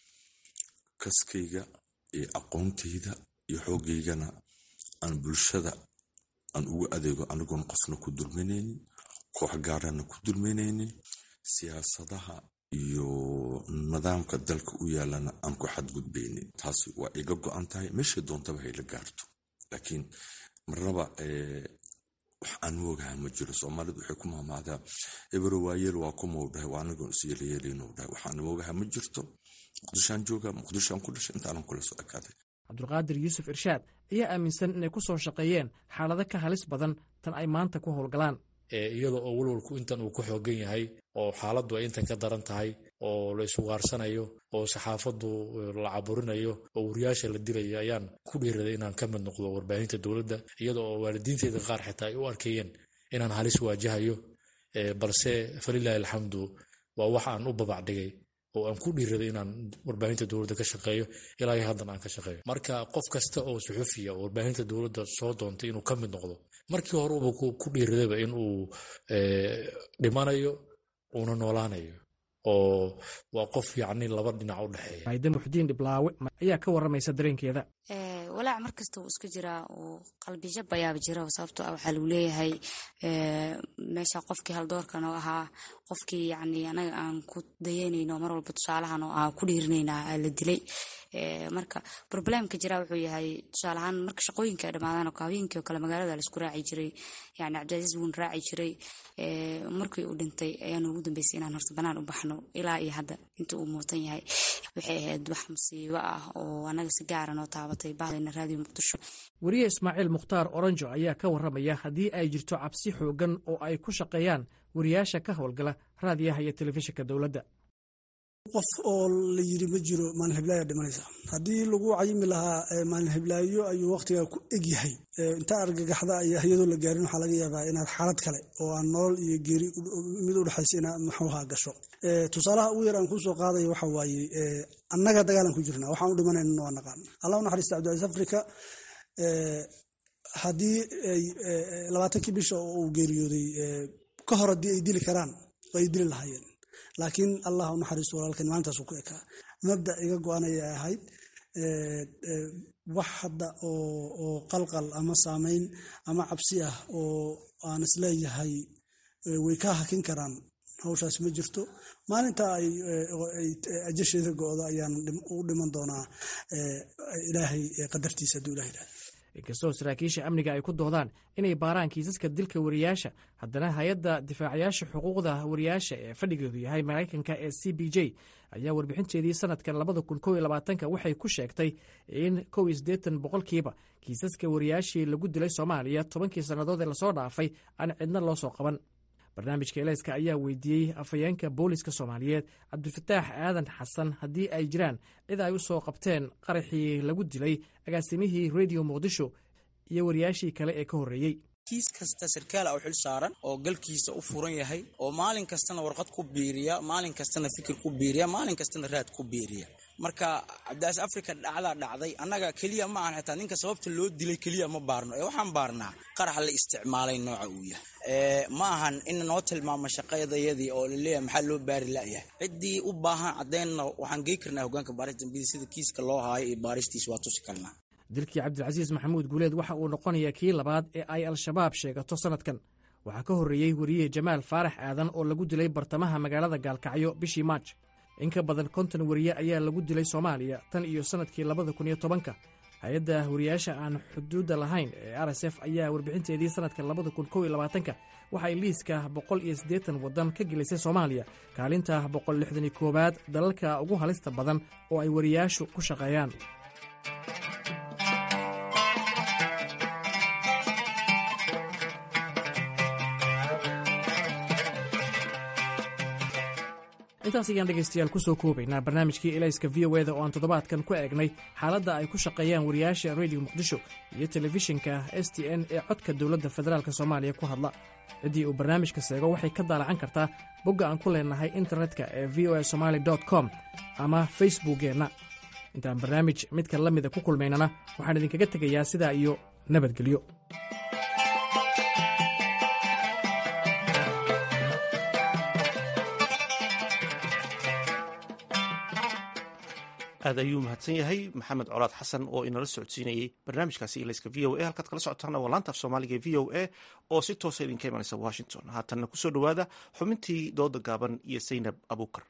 kaskayga iyo aqoontayda iyo xoogaygana aan bulshada aan ugu adeego anigoon qofna ku dulminaynin koox gaarana ku dulminaynin siyaasadaha iyo nidaamka dalka u yaalana aan ku xadgudbaynin taasi waa iga go-an tahay meeshay doontaba hayla gaarto laakiin marnaba wax aan moogaha ma jiro soomaalidu waxay ku maamaadaa ebero waayeel waa kumau dhahay waa anigoon isyeelayeelinu dhahay waxaan moogaha ma jirto muqdishoaan jooga muqdishoaan ku dhashay intaanan kula soo ekaaday cabdulqaadir yuusuf irshaad ayaa aaminsan inay ku soo shaqeeyeen xaalado ka halis badan tan ay maanta ku howlgalaan iyada oo walwalku intan uu ku xoogan yahay oo xaaladdu ay intan ka daran tahay oo la isugaarsanayo oo saxaafaddu la caburinayo oo wariyaasha la dilayo ayaan ku dhiiraday inaan ka mid noqdo warbaahinta dowladda iyada oo waalidiinteyda qaar xitaa ay u arkayeen inaan halis waajahayo balse falilaahi alxamdu waa wax aan u babacdhigay oo aan ku dhiiraday inaan warbaahinta dowladda ka shaqeeyo ilaa iyo haddan aan ka shaqeeyo marka qof kasta oo suxufiya oo warbaahinta dowladda soo doontay inuu ka mid noqdo markii hore uba ku dhiiradayba in uu dhimanayo uuna noolaanayo oo waa qof yacni laba dhinac u dhexeeya maayda muxdiin dhiblaawe ayaa ka warramaysa dareenkeeda walaac markasta wuu iska jiraa uu qalbijab ayaaba jira sababtoo ah waxaa lagu leeyahay meesha qofkii haldoorkan oo ahaa qofkii yani anaga aan ku dayanayno mar walba tusaalahan oo aan ku dhiirinayna la dilay marka problemka jira wuxuu yahay tusaalahaan marka shaqooyinka ay dhamaadaan oo habeenkii oo kale magaalada laisku raaci jiray yani cabdicasiis wuun raaci jiray markii uu dhintay ayaan ugu dambeysay inaan horta banaan u baxno ilaa iyo hadda inta uu muutan yahay waxay ahayd wax musiibo ah oo anaga si gaara noo taabatay bahdayna raadiyo muqdisho weriye ismaaciil mukhtaar oranjo ayaa ka warramaya haddii ay jirto cabsi xoogan oo ay ku shaqeeyaan wariyaasha ka howlgala raadiyaha iyo telefishinka dowladda qof oo la yiri ma jiro maalin hiblaayaa dhimanaysa haddii lagu cayimi lahaa maalin hiblaayo ayuu waqtigaa ku egyahay intaa argagaxda ayaa iyadoo la gaarin waxaa laga yaabaa inaad xaalad kale oo aan nolol iyo geeri mid u dhexaysa inaad maxuuha gasho tusaalaha ugu yar aan kusoo qaadaya waxa waaye annaga dagaalan ku jirnaa waxaan u dhimanayna waa naqaan allah u naxariista cabdicaiis afrika haddii labaatankii bisha oo uu geeriyooday ka hor haddii ay dili karaan way dili lahaayeen laakiin allah u naxariisto walaalkan maalintaasuu ku ekaa mabda iga go-an ayay ahayd wax hadda oo qalqal ama saameyn ama cabsi ah oo aan isleeyahay way ka hakin karaan hawshaas ma jirto maalinta ay ajasheeda go-do ayaan u dhiman doonaa ilaahay qadartiisa hadduu ilahay ilahay inkastoo saraakiisha amniga ay ku doodaan inay baaraan kiisaska dilka wariyaasha haddana hay-adda difaacayaasha xuquuqda wariyaasha ee fadhigeedu yahay maraykanka ee c b j ayaa warbixinteedii sanadkan labada kun kow iyo labaatanka waxay ku sheegtay in kow iyo siddeetan boqolkiiba kiisaska wariyaashii lagu dilay soomaaliya tobankii sannadood ee lasoo dhaafay aan cidna loo soo qaban barnaamijka eleyska ayaa weydiiyey afhayeenka booliska soomaaliyeed cabdifataax aadan xasan haddii ay jiraan cid ay u soo qabteen qaraxii lagu dilay agaasimihii rediyo muqdisho iyo wariyaashii kale ee ka horreeyey kiis kasta sarkaal a u xil saaran oo galkiisa u furan yahay oo maalin kastana warqad ku biiriya maalin kastana fikir ku biiriya maalin kastana raad ku biiriya marka cabdiaas africa dhacdaa dhacday annaga keliya ma ahan xitaa ninka sababta loo dilay keliya ma baarno ee waxaan baarnaa qarax la isticmaalay nooca uu yahay ma ahan in noo tilmaamo shaqadayadii oo laleeyahay maxaa loo baari la'yahay ciddii u baahan caddeynna waxaan gey karnaa hogaanka baaris dambida sida kiiska loo haayo iyo baaristiis waa tusi karnaa dilkii cabdilcasiis maxamuud guuleed waxa uu noqonayaa kii labaad ee ay al-shabaab sheegato sannadkan waxaa ka horreeyey wariye jamaal faarax aadan oo lagu dilay bartamaha magaalada gaalkacyo bishii maaj in ka badan konton wariye ayaa lagu dilay soomaaliya tan iyo sannadkii labada kun iyo tobanka hay-adda wariyaasha aan xuduudda lahayn ee r s f ayaa warbixinteedii sannadka labada kun kow iyo labaatanka waxay liiska boqol iyo siddeetan waddan ka gelisay soomaaliya kaalinta boqol lixdan iyo koowaad dalalka ugu halista badan oo ay wariyaashu ku shaqeeyaan intaas ayaan dhegaystayaal ku soo koobaynaa barnaamijkii elayska v o eda oo aan toddobaadkan ku eegnay xaaladda ay ku shaqeeyaan wariyaasha rediyo muqdisho iyo telefishinka s t n ee codka dowladda federaalk soomaaliya ku hadla ciddii uu barnaamijka seego waxay ka daalacan kartaa bogga aan ku leenahay internetka ee v o a somaali com ama facebookkeenna intaan barnaamij midka la mida ku kulmaynana waxaan idinkaga tegayaa sidaa iyo nabadgelyo aad ayuu mahadsan yahay maxamed colaad xasan oo inala socodsiinayey barnaamijkaasi ilayska v o a halkaad kala socotaana waa laanta af soomaaliga v o a oo si toosa idinka imanaysa washington haatanna kusoo dhowaada xubintii dooda gaaban iyo saynab abuukar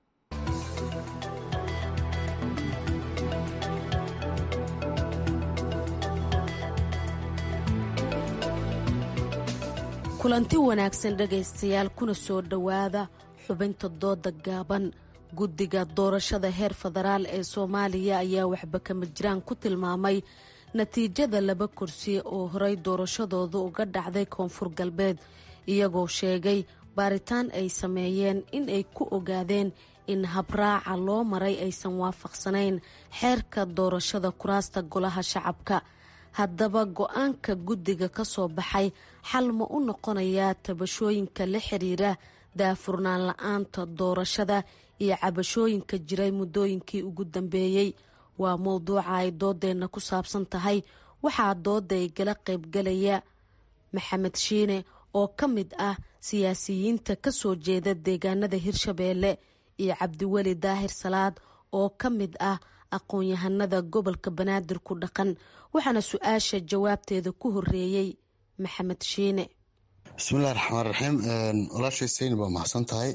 kulanti wanaagsan dhegaystayaal kuna soo dhowaada xubinta dooda gaaban guddiga doorashada heer federaal ee soomaaliya ayaa waxba kama jiraan ku tilmaamay natiijada laba kursi oo horey doorashadooda uga dhacday koonfur galbeed iyagoo sheegay baaritaan ay sameeyeen in ay ku ogaadeen in habraaca loo maray aysan waafaqsanayn xeerka doorashada kuraasta golaha shacabka haddaba go-aanka guddiga ka soo baxay xal ma u noqonayaa tabashooyinka la xiriira daafurnaan la-aanta doorashada iyo cabashooyinka jiray muddooyinkii ugu dambeeyey waa mowduuca ay doodeenna ku saabsan tahay waxaa dooda ay gala qaybgalaya maxamed shiine oo ka mid ah siyaasiyiinta ka soo jeeda deegaanada hirshabeelle iyo cabdiweli daahir salaad oo ka mid ah aqoon-yahanada gobolka banaadir ku dhaqan waxaana su-aasha jawaabteeda ku horeeyey maxamed shiine bismillahi raxmaan raxiim walaashay sayni waa maxsan tahay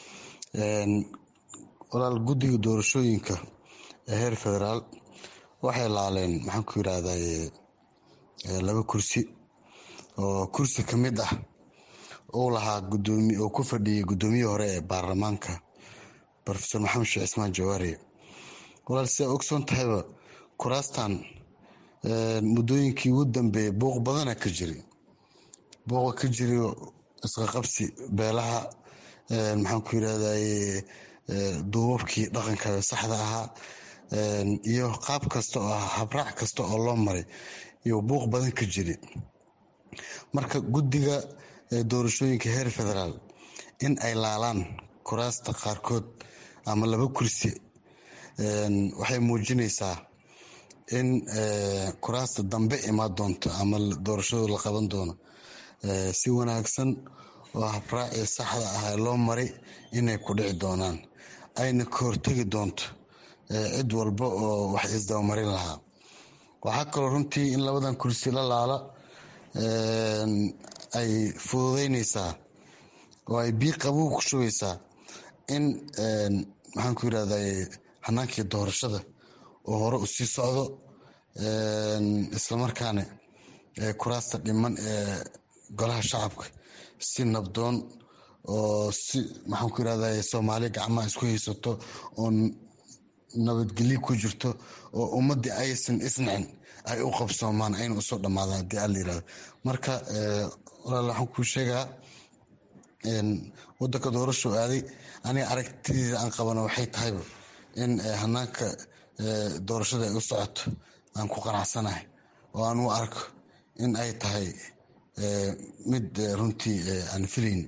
walaal guddiga doorashooyinka ee heer federaal waxay laaleen maxaan ku yirahday laba kursi oo kursi ka mid ah uu lahaa gudoomi oo ku fadhiyay guddoomiyihii hore ee baarlamaanka rofeor maxamed sheekh cismaan jawaari walaal sidaa ogsoon tahayba kuraastan muddooyinkii ugu dambeeyay buuq badana ka jiri buuqa ka jiri isqaqabsi beelaha maxaan ku yirahday duubabkii dhaqanka saxda ahaa iyo qaab kasta oo ah habraac kasta oo loo maray iyo buuq badan ka jiri marka guddiga doorashooyinka heer federaal in ay laalaan kuraasta qaarkood ama laba kursi waxay muujinaysaa in kuraasta dambe imaan doonto ama doorashadu la qaban doono si wanaagsan oo habraacii saxda ah loo maray inay ku dhici doonaan ayna ka hortegi doonto cid walba oo wax isdabamarin lahaa waxaa kaloo runtii in labadan kursi la laala ay fududeyneysaa oo ay bii qabuug ku shugaysaa in maxaan ku yirahday hanaankii doorashada oo hore u sii socdo islamarkaana kuraasta dhiman ee golaha shacabka si nabdoon oo si maxaan ku yirahday soomaaliya gacmaha isku haysato oo nabadgelyo ku jirto oo ummadii aysan isnacin ay u qabsoomaan ayna usoo dhamaadaan hadii alla yirahdo marka walaal waxaan kuu sheegaa wadanka doorasho aaday aniga aragtideeda aan qabana waxay tahayba in hanaanka doorashada ay u socoto aan ku qanacsanahay oo aan u arko in ay tahay mid runtii aan filayn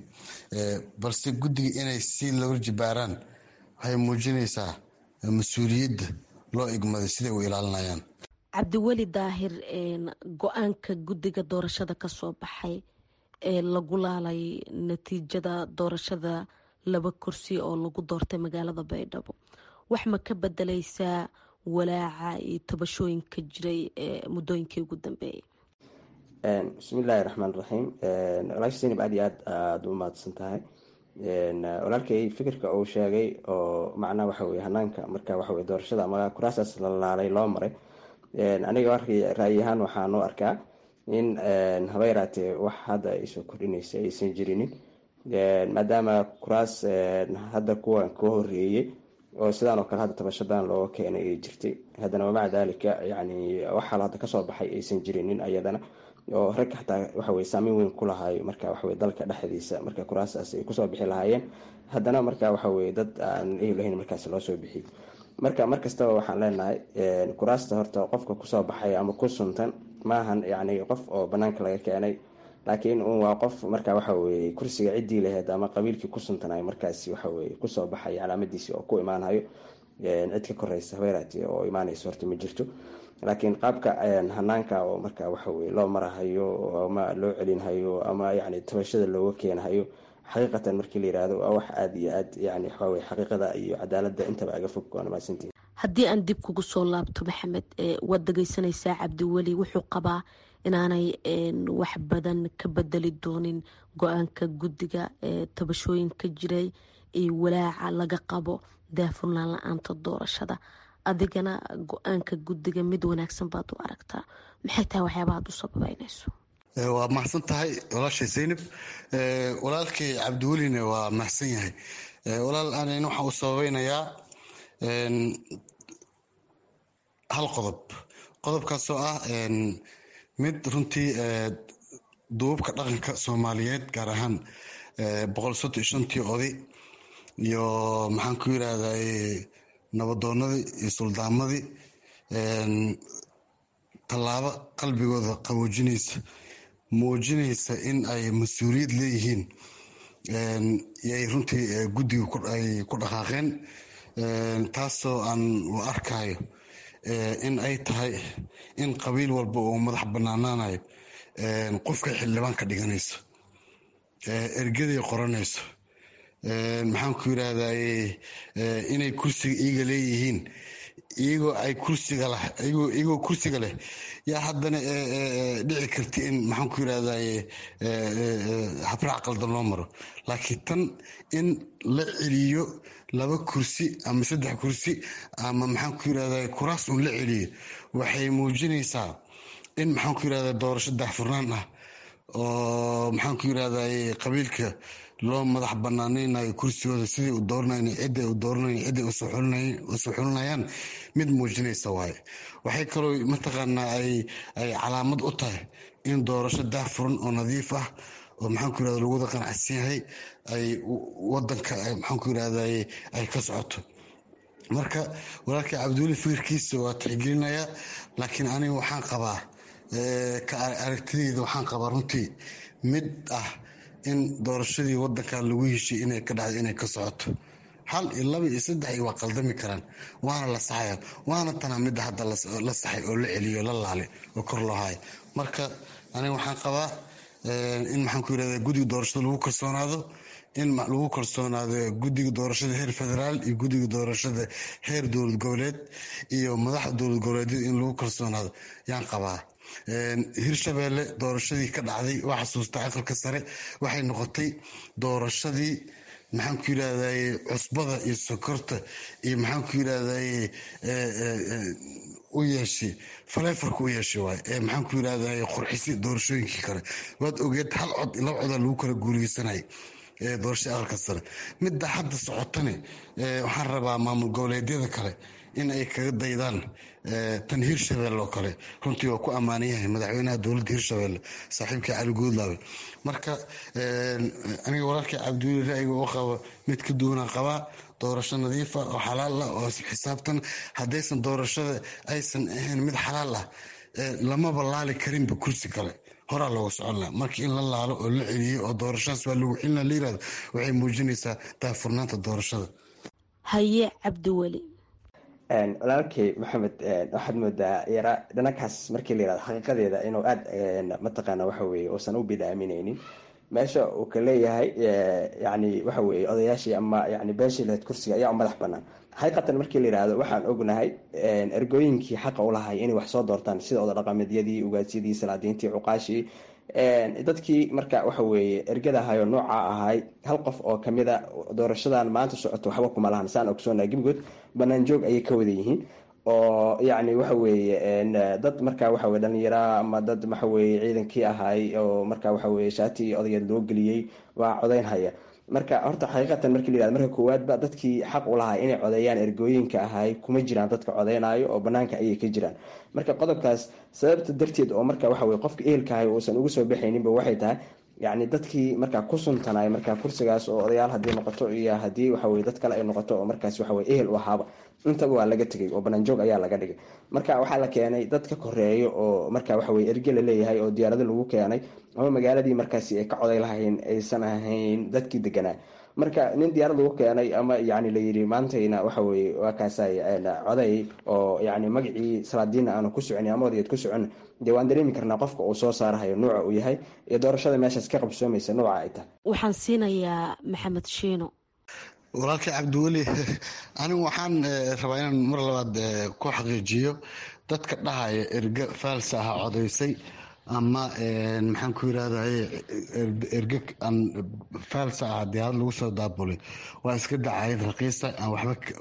balse guddiga inay si loo jibaaraan waxay muujinaysaa mas-uuliyadda loo igmaday siday u ilaalinayaan cabdiweli daahir go-aanka guddiga doorashada ka soo baxay ee lagu laalay natiijada doorashada laba kursi oo lagu doortay magaalada baydhabo wax ma ka bedeleysaa walaaca iyo tabashooyinka jiray ee muddooyinkii ugu dambeeyay bismillaahi raxmaan raxiim walaasha zaynab aad iyo aad aada u mahadsan tahay walaalkay fikirka uu sheegay oo macnaha waxa weye hanaanka marka waxaweye doorashada ama kuraasaas la laalay loo maray aniga ra'yi ahaan waxaan u arkaa in haba yaraatee wax hadda ay soo kordhinaysa aysan jirinin maadaama kuraas hadda kuwan ka horeeyey oo sidaan oo kale hadda tabashadan looga keenay ay jirtay haddana wamaca daalika yani waxaal hadda kasoo baxay aysan jirinin ayadana oo rag xataa waxaweye saameyn weyn ku lahaayo marka waxaweye dalka dhexdiisa marka kuraasaas ay kusoo bixi lahaayeen haddana marka waxaweye dad aan ehi lahayn markaas loo soo bixiyey marka mar kastaba waxaan leenahay kuraasta horta qofka kusoo baxay ama ku suntan maahan yani qof oo banaanka laga keenay laakiin un waa qof marka waxaweye kursiga ciddii laheyd ama qabiilkii ku suntanay markaas waxaweye kusoo baxay calaamadiisi oo ku imaanayo cid ka koreysa habeeraati oo imaanayso horta ma jirto laakiin qaabka hanaanka oo marka waxaweye loo marahayo ama loo celinhayo ama yani tabashada looga keenhayo xaqiiqatan markii la yirahdo waa wax aada iyo aad yani waxaweye xaqiiqada iyo cadaalada intaba aga fog waana mahadsantihin haddii aan dib kugu soo laabto maxamed waad dhegeysanaysaa cabdiweli wuxuu qabaa inaanay wax badan ka bedeli doonin go-aanka guddiga tabashooyinka jiray iyo walaaca laga qabo daafurnaan la-aanta doorashada adigana go-aanka guddiga mid wanaagsan baad u aragtaa maxay tahay waxyaaba aad u sababeynayso waa mahadsan tahay walaashay zaynab walaalkay cabdiwelina waa mahadsan yahay walaal anan waxaan u sababeynayaa hal qodob qodobkaasoo ah mid runtii duubabka dhaqanka soomaaliyeed gaar ahaan boqol soddon iyo shantii oday iyo maxaan ku yirahday nabadoonadii iyo suldaamadii tallaabo qalbigooda qaboojinaysa muujinaysa in ay mas-uuliyad leeyihiin yay runtii guddiga ay ku dhaqaaqeen taasoo aan u arkayo in ay tahay in qabiil walba uu madax banaanaanayo qofkay xildhibaan ka dhiganayso ergaday qoranayso maxaan ku yirahday inay kursiga iyaga leeyihiin iyagoo ay kursiga leh iyagoo kursiga leh yaa haddana dhici karta in maxaan ku yirahday habraac qaldan loo maro laakiin tan in la celiyo laba kursi ama saddex kursi ama maxaan ku yirahday kuraas un la celiyo waxay muujinaysaa in maxaan ku yirahday doorasho daahfurnaan ah oo maxaan ku yirahday qabiilka loo madax banaaneynayo kursigooda siday u dooranayn ciday u dooranayn ciday usoo xulinayaan mid muujinaysa waaye waxay kaloo mataqaanaa ay ay calaamad u tahay in doorasho daahfuran oo nadiif ah oo maxaan ku yirahda lagu wada qanacsan yahay ay wadanka maxaan ku yirahday ay ka socoto marka walaalkii cabdiweli fikirkiisa waa tixgelinayaa laakiin aniga waxaan qabaa ka aragtideyda waxaan qabaa runtii mid ah in doorashadii wadankan lagu heshiy inay ka dhacdo inay ka socoto hal iyo laba iyo saddex iyo waa qaldami karaan waana la saxaya waana tanaa midda hadda la saxay oo la celiyo la laale oo kor loo haayo marka aniga waxaan qabaa in maxaan ku yirahda guddiga doorashada lagu kalsoonaado in lagu kalsoonaado guddiga doorashada heer federaal iyo guddiga doorashada heer dowlad goboleed iyo madaxda dowlad goboleedyada in lagu kalsoonaado yaan qabaa hirshabeelle doorashadii ka dhacday waa xasuusta aqalka sare waxay noqotay doorashadii maxaan ku yirahdaye cusbada iyo sokorta iyo maxaan ku yirahdaye u yeeshay faleefarka u yeeshay waay ee maxaan ku yirahdaye qurxisi doorashooyinkii kale waad ogeed hal cod laba codaa lagu kala guuleysanay doorashada aqalka sare midda hadda socotane waxaan rabaa maamul goboleedyada kale in ay kaga daydaan tan hirshabelle oo kale runtii waa ku ammaanan yahay madaxweynaha dowladda hirshabelle saaxiibkii cali guudlaabe marka aniga walaalkii cabdiweli ra'yiga oo qaba mid ka duwanaan qabaa doorasho nadiifa oo xalaal ah oo xisaabtan haddaysan doorashada aysan ahayn mid xalaal ah lamaba laali karinba kursi kale horaa looga socon laha markii in la laalo oo la celiyey oo doorashadaas waa lagu celina la yirahdo waxay muujinaysaa daafurnaanta doorashada haye cabdiweli walaalkay maxamed waxaad moodaa yara dhanakaas markii la yirahdo xaqiiqadeeda inuu aada mataqaana waxa weye uusan u bidaamineynin meesha uu ka leeyahay yani waxa weye odayaashii ama yani beeshii lahayd kursiga ayaa u madax banaan xaqiiqatan markii la yirahdo waxaan ognahay ergooyinkii xaqa u lahay inay wax soo doortaan sida oda dhaqameedyadii ugaasyadii salaadiintii cuqaashii dadkii marka waxa weeye ergada ahaayoo nooca ahay hal qof oo kamida doorashadan maanta socoto waxba kuma lahan saan ogsoonaa gebigood banaan joog ayay ka wada yihiin oo yacni waxa weeye dad marka waxa weye dhalinyara ama dad waxa weye ciidankii ahay oo marka waxa weye shaati iyo odayeed loo geliyey waa codeyn haya marka horta xaqiiqatan markii la yirahdo marka koowaadba dadkii xaq u lahaa inay codeeyaan ergooyinka ahay kuma jiraan dadka codeynayo oo banaanka ayay ka jiraan marka qodobkaas sababta darteed oo marka waxa weye qofka ehelka ahay uusan uga soo baxayninba waxay tahay yacni dadkii markaa ku suntanay markaa kursigaas oo odayaal haddii noqoto iyo haddii waxaweye dad kale ay noqoto oo markaas waxaweye ehel u ahaaba intaba waa laga tegay oo banaanjoog ayaa laga dhigay marka waxaa la keenay dad ka koreeyo oo marka waxaweye erge la leeyahay oo diyaarado lagu keenay ama magaaladii markaasi ay ka coday lahayn aysan ahayn dadkii deganaa marka nin diyaarad lagu keenay ama yani layiri maantayna waxaweye waa kaasay coday oo yani magacii salaadiina aanu ku socon ama odayeed ku socon dee waan dareemi karnaa qofka uu soo saarahayo nuuca uu yahay iyo doorashada meeshaas ka qabsoomaysa nuuca ay tahay waxaan siinayaa maxamed shiino walaalkii cabdiweli anigu waxaan rabaa inaan mar labaad ku xaqiijiyo dadka dhahaya erge faalsa aha codaysay ama maxaan ku yirahdaye erge aan faalsa ah diyaarad lagu soo daabulay waa iska dacayad raqiisa aan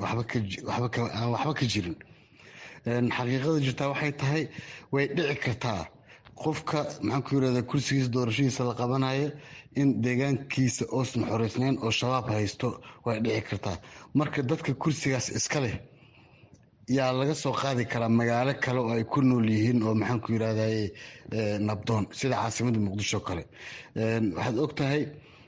waxba ka jirin xaqiiqada jirtaa waxay tahay way dhici kartaa qofka maxaan ku yirahda kursigiisa doorashadiisa la qabanayo in deegaankiisa oosan xoreysnayn oo shabaab haysto way dhici kartaa marka dadka kursigaas iska leh yaa laga soo qaadi karaa magaalo kale oo ay ku nool yihiin oo maxaan ku yirahdaye nabdoon sida caasimada muqdisho kale waxaad og tahay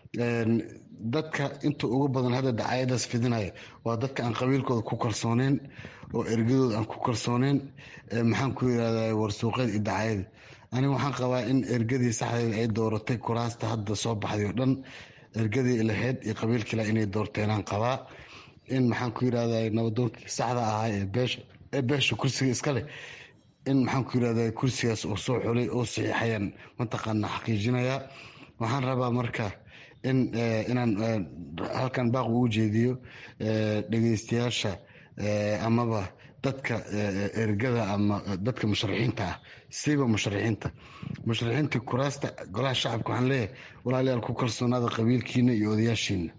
dadka inta ugu badan hadda dacayadaas fidinaya waa dadka aan qabiilkooda ku kalsooneyn oo ergadooda aan ku kalsooneyn maxaan ku yirahdaye warsuuqeed iyo dacayada aniga waxaan qabaa in ergadii saxdeeda ay dooratay kuraasta hadda soo baxday oo dhan ergadii laheyd iyo qabiilkiila inay doorteenaan qabaa in maxaan ku yirahda nabadoonkii saxda ahaa ee beesha kursiga iska leh in maxaan ku yirahda kursigaas uu soo xulay oo saxiixayaan mataqaana xaqiijinayaa waxaan rabaa marka in inaan halkan baaq ugu jeediyo dhegeystayaasha amaba dadka ergada ama dadka musharaxiinta ah siba musharaxiinta musharaxiinta kuraasta golaha shacabka waxaan leeyahay walaalayaal ku kalsoonaada qabiilkiina iyo odayaashiina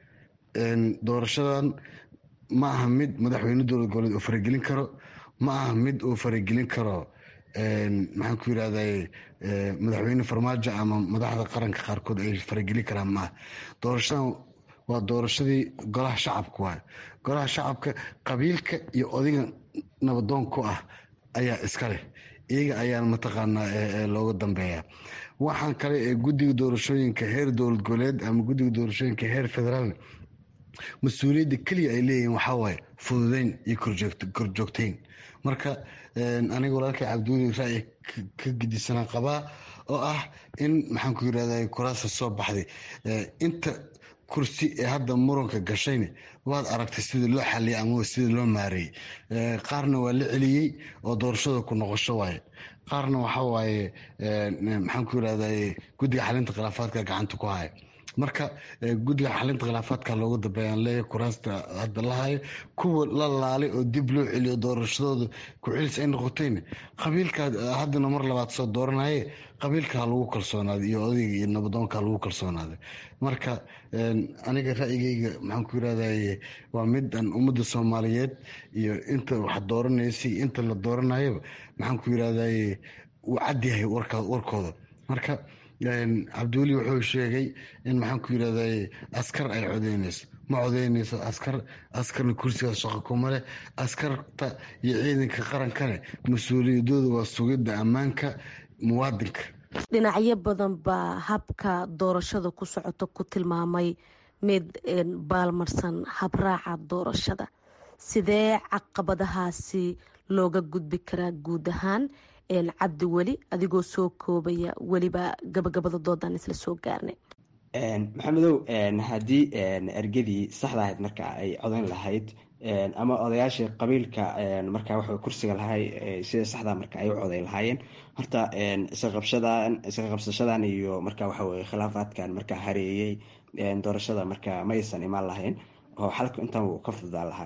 doorashadan ma aha mid madaxweyne dowlad goboleed uu faragelin karo ma aha mid uu faragelin karo maxaan ku yirahday madaxweyne farmaajo ama madaxda qaranka qaarkood ay faragelin karaan maaha doorashadan waa doorashadii golaha shacabka waay golaha shacabka qabiilka iyo odiga nabadoon ku ah ayaa iska leh iyaga ayaana mataqaanaa looga dambeeya waxaan kale ee guddiga doorashooyinka heer dowlad goboleed ama guddiga doorashooyinka heer federaal mas-uuliyadda keliya ay leeyihiin waxaa waaye fududeyn iyo korjoogteyn marka aniga walaalkay cabdiweli ra'yi ka gedisanaa qabaa oo ah in maxaan ku yirahda kuraasa soo baxday inta kursi ee hadda muranka gashayna waad aragtay sida loo xaliyay ama sida loo maareeyey qaarna waa la celiyey oo doorashada ku noqosho waaye qaarna waxa waaye maxaan ku yirahda guddiga xalinta khilaafaadka gacanta ku haya marka guddiga xalinta khilaafaadka loogu dambeeyaan leeyahay kuraasta hadda la hayo kuwa la laalay oo dib loo celiyo doorashadooda ku-celis ay noqotayna qabiilka haddana mar labaad soo dooranaye qabiilka ha lagu kalsoonaaday iyo odayga iyo nabadoonka ha lagu kalsoonaaday marka aniga ra'yigeyga maxaan ku yirahdaye waa mid aan ummadda soomaaliyeed iyo inta wax dooranaysa iyo inta la dooranayaba maxaan ku yirahdaye uu cadyahay warkooda marka cabdiweli wuxuu sheegay in maxaan ku yirahdaye askar ay codeynayso ma codeynayso askar askarna kursigaas shaqo kuma leh askarta iyo ciidanka qarankane mas-uuliyadooda waa sugidda ammaanka muwaadinka dhinacyo badan baa habka doorashada ku socota ku tilmaamay mid baalmarsan habraaca doorashada sidee caqabadahaasi looga gudbi karaa guud ahaan cabdi weli adigoo soo koobaya weliba gabagabada doodan isla soo gaarnay maxamedow haddii ergadii saxda ahayd marka ay codayn lahayd ama odayaashii qabiilka marka waxa kursiga lahay sida saxda marka ay u codayn lahaayeen horta isqaqabshadan isqa qabsashadan iyo marka waxa weye khilaafaadkan marka hareeyey doorashada marka maysan imaan lahayn oo xalka intan wuu ka fududaan lahaa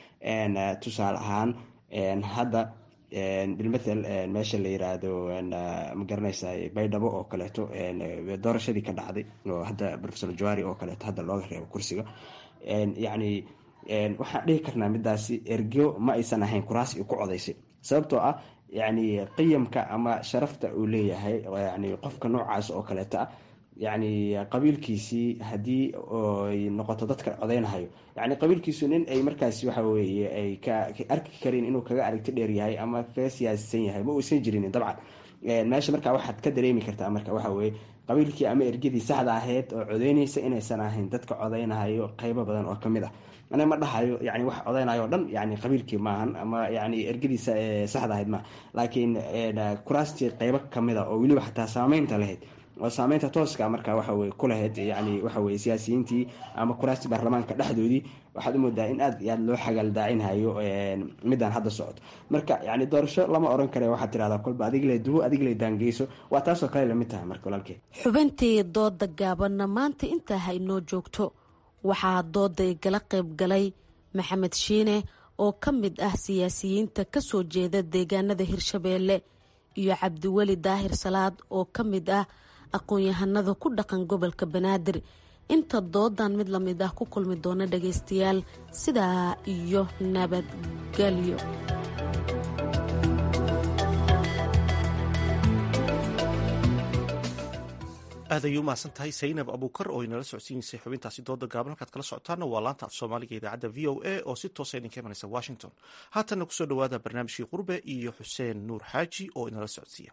tusaale ahaan hadda bilmathel meesha la yiraahdo magaranaysa baydhabo oo kaleeto doorashadii ka dhacday oo hadda profesor jawari oo kaleeto hadda looga reebo kursiga yacni waxaan dhihi karnaa midaasi ergo ma aysan ahayn kuraas i ku codaysay sababtoo ah yacni qiyamka ama sharafta uu leeyahay yani qofka noocaas oo kaleeto ah yacni qabiilkiisii haddii ay noqoto dadka codeynahayo yani qabiilkiisu nin ay markaas waxa weye ay ka arki karin inuu kaga aragti dheer yahay ama kaga siyaasisan yahay ma uusan jirinin dabcan meesha marka waxaad ka dareemi kartaa marka waxa weye qabiilkii ama ergadii saxda ahayd oo codeynaysa inaysan ahayn dadka codeynahayo qeybo badan oo kamid ah aniga ma dhahayo yani wax codeynayo o dhan yani qabiilkii maahan ama yani ergadii saxda ahayd maaha laakiin kuraastii qeybo kamid a oo weliba xataa saameynta lahayd oo saameynta tooska marka waxaweye ku lahayd yani waxaweye siyaasiyiintii ama kuraastii baarlamaanka dhexdoodii waxaad u moodaa in aad iyo aad loo xagaaldaacinayo midaan hadda socoto marka yani doorasho lama oran kare waxaad tirahdaa kolba adigle duwo adigle daangeyso waa taasoo kale lamid tahay marka walaalkeed xubintii dooda gaabanna maanta intaa ha inoo joogto waxaa dooday gala qayb galay maxamed shiine oo ka mid ah siyaasiyiinta kasoo jeeda deegaanada hirshabeelle iyo cabdiweli daahir salaad oo ka mid ah aqoon-yahanada ku dhaqan gobolka banaadir inta doodan mid lamid ah ku kulmi doona dhagaystayaal sidaa iyo nabadgelyo aad ayay u mahadsan tahay saynab abuukar oo inala socodsiineysay xubintaasi dooda gaaban halkaad kala socotaana waa laanta af soomaaliga idaacadda v o a oo si toosa idinka imanaysa washington haatanna kusoo dhowaada barnaamijkii qurbe iyo xuseen nuur xaaji oo inala socodsiiya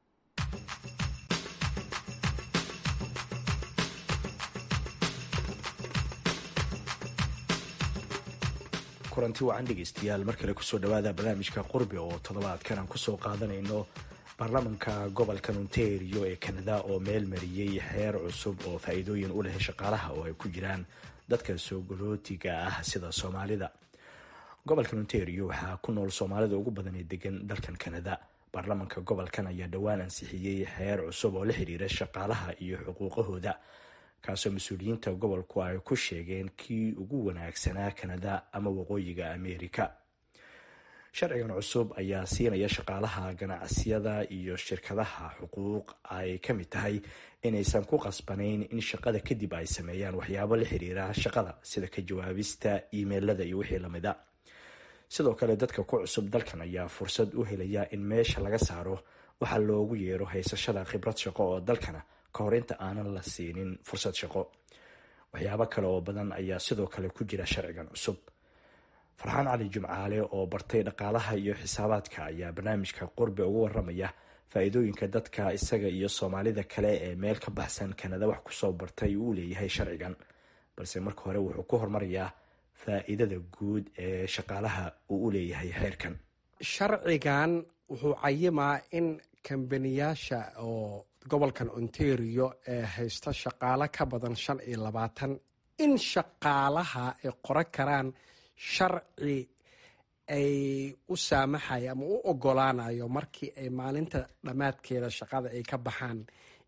kulanti wacan dhegeystayaal mar kale kusoo dhawaada barnaamijka qurbi oo toddobaadkan aan kusoo qaadanayno baarlamanka gobolka ontario ee kanada oo meel mariyey xeer cusub oo faa-iidooyin u leh shaqaalaha oo ay ku jiraan dadka soo galootiga ah sida soomaalida gobolkan ontario waxaa ku nool soomaalida ugu badan ee degan dalkan kanada baarlamanka gobolkan ayaa dhowaan ansixiyey xeer cusub oo la xiriira shaqaalaha iyo xuquuqahooda kaasoo mas-uuliyiinta gobolku ay ku sheegeen kii ugu wanaagsanaa kanada ama waqooyiga ameerika sharcigan cusub ayaa siinaya shaqaalaha ganacsiyada iyo shirkadaha xuquuq ay ka mid tahay inaysan ku qasbanayn in shaqada kadib ay sameeyaan waxyaabo la xiriira shaqada sida ka jawaabista imeilada iyo wixii lamid a sidoo kale dadka ku cusub dalkan ayaa fursad u helaya in meesha laga saaro waxaa loogu yeero haysashada khibrad shaqo oo dalkana kahor inta aanan la siinin fursad shaqo waxyaabo kale oo badan ayaa sidoo kale ku jira sharcigan cusub farxaan cali jimcaale oo bartay dhaqaalaha iyo xisaabaadka ayaa barnaamijka qurbe uga waramaya faa-iidooyinka dadka isaga iyo soomaalida kale ee meel ka baxsan kanada wax kusoo bartay uu leeyahay sharcigan balse marka hore wuxuu ku hormarayaa faa-iidada guud ee shaqaalaha uu u leeyahay xeerkan sharcigan wuxuu cayimaa in kambaniyaasha oo gobolkan ontario ee haysta shaqaalo ka badan shan iyo labaatan in shaqaalaha ay qoran karaan sharci ay u saamaxayo ama u ogolaanayo markii ay maalinta dhammaadkeeda shaqada ay ka baxaan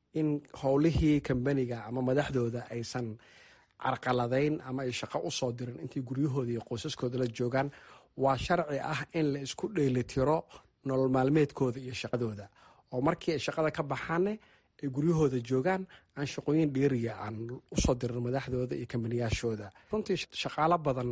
in howlihii kambaniga ama madaxdooda aysan carqaladayn ama ay shaqo usoo dirin intay guryahooda iyo qoysaskooda la joogaan waa sharci ah in la isku dheelitiro nolol maalmeedkooda iyo shaqadooda oo markii ay shaqada ka baxaanne ay guryahooda joogaan aan shaqooyin dheeriya aan usoo dirin madaxdooda iyo kambaniyaashooda runtii shaqaalo badan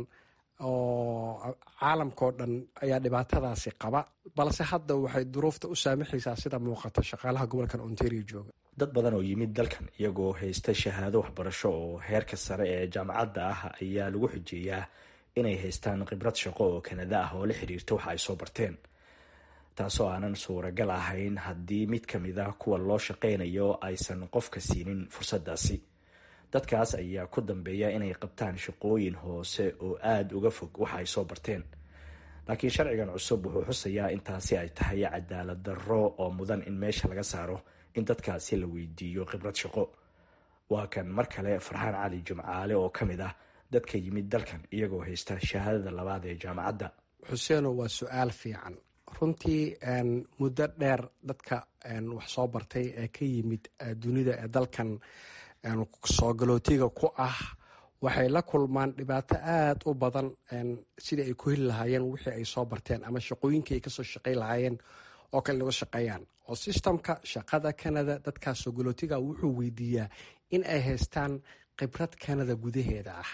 oo caalamkao dhan ayaa dhibaatadaasi qaba balse hadda waxay duruufta u saamaxaysaa sida muuqato shaqaalaha gobolkan ontario jooga dad badan oo yimid dalkan iyagoo haysta shahaado waxbarasho oo heerka sare ee jaamacadda ah ayaa lagu xujeeyaa inay haystaan khibrad shaqo oo kanada ah oo la xiriirta waxa ay soo barteen taasoo aanan suuragal ahayn haddii mid ka mid ah kuwa loo shaqaynayo aysan qofka siinin fursaddaasi dadkaas ayaa ku dambeeya inay qabtaan shaqooyin hoose oo aada uga fog waxa ay soo barteen laakiin sharcigan cusub wuxuu xusayaa intaasi ay tahay cadaalad darro oo mudan in meesha laga saaro in dadkaasi la weydiiyo khibrad shaqo waa kan mar kale farxaan cali jimcaale oo ka mid ah dadka yimid dalkan iyagoo haysta shahaadada labaad ee jaamacadda xuseeno waa su-aal fiican runtii muddo dheer dadka wax soo bartay ee ka yimid dunida ee dalkan soo galootiga ku ah waxay la kulmaan dhibaato aada u badan sidii ay ku heli lahaayeen wixii ay soo barteen ama shaqooyinkii ay kasoo shaqayn lahaayeen oo kale laga shaqeeyaan oo sistamka shaqada canada dadkaas soo galootiga wuxuu weydiiyaa in ay haystaan khibrad canada gudaheeda ah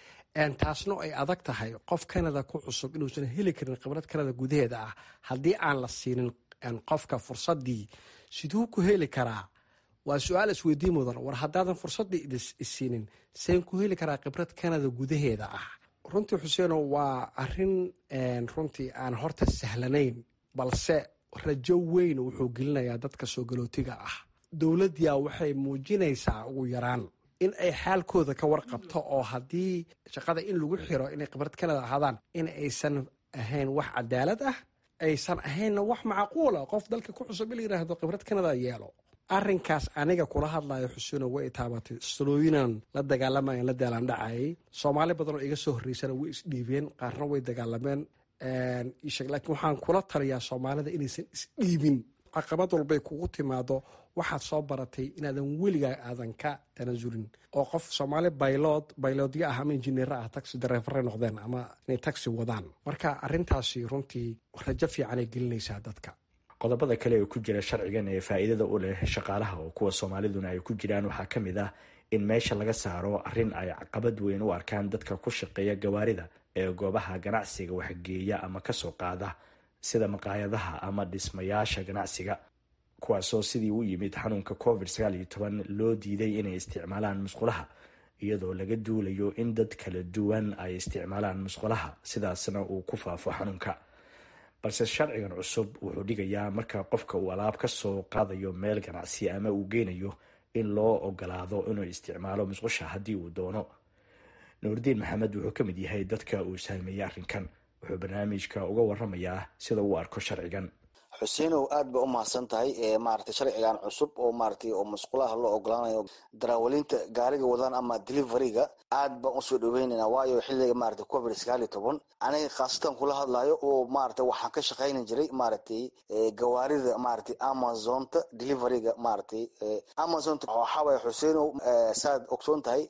taasna ay adag tahay qof canada ku cusub inuusan heli karin khibrad canada gudaheeda ah haddii aan la siinin qofka fursadii siduu ku heli karaa waa su-aal isweydiin mudan war haddaadan fursadii isiinin seen ku heli karaa khibrad canada gudaheeda ah runtii xuseeno waa arin runtii aan horta sahlanayn balse rajo weyn wuxuu gelinayaa dadka soo galootiga ah dowladyaa waxay muujinaysaa ugu yaraan in ay xaalkooda ka warqabto oo haddii shaqada in lagu xiro inay khibrad canada ahaadaan in aysan ahayn wax cadaalad ah aysan ahaynna wax macquula qof dalka ku cusub in la yiraahdo khibrad canada yeelo arinkaas aniga kula hadlayo xuseeno way taabatay salooyinan la dagaalamayan la daalandhacayay soomaali badan oo iga soo horreysana way isdhiibeen qaarna way dagaalameen laakiin waxaan kula taliyaa soomaalida inaysan isdhiibin caqabad walbay kugu timaado waxaad soo baratay inaadan weligaa aadan ka tanasulin oo qof soomaali baylod bayloodyo ah ama injineer ah taxi dareefare noqdeen ama inay taxi wadaan marka arintaasi runtii rajo fiicanay gelinaysaa dadka qodobada kale ee ku jira sharcigan ee faa'iidada u leh shaqaalaha oo kuwa soomaaliduna ay ku jiraan waxaa ka mid ah in meesha laga saaro arrin ay caqabad weyn u arkaan dadka ku shaqeeya gawaarida ee goobaha ganacsiga waxgeeya ama kasoo qaada sida maqaayadaha ama dhismayaasha ganacsiga kuwaasoo sidii u yimid xanuunka covid sagaal iyo toban loo diiday inay isticmaalaan musqulaha iyadoo laga duulayo in dad kala duwan ay isticmaalaan musqulaha sidaasna uu ku faafo xanuunka balse sharcigan cusub wuxuu dhigayaa marka qofka uu alaab ka soo qaadayo meel ganacsi ama uu geynayo in loo ogolaado inuu isticmaalo musqusha haddii uu doono nuurdiin maxamed wuxuu ka mid yahay dadka uu saameeyey arrinkan wuxuu barnaamijka uga waramayaa sida uu arko sharcigan xuseinow aad ba u mahadsan tahay maarata sharcigan cusub oo maarata oo musqulaha loo ogolaanayo daraawalinta gaariga wadaan ama deliveryga aad baan usoo dhaweynayna waayo xiliga maarata covid sagaal iyo toban aniga khaasatan kula hadlayo oo maarata waxaan ka shaqayni jiray maaratay gawaarida maaratay amazonta deliveryga maaratay amazonta waxaaway xuseinow saad ogsoon tahay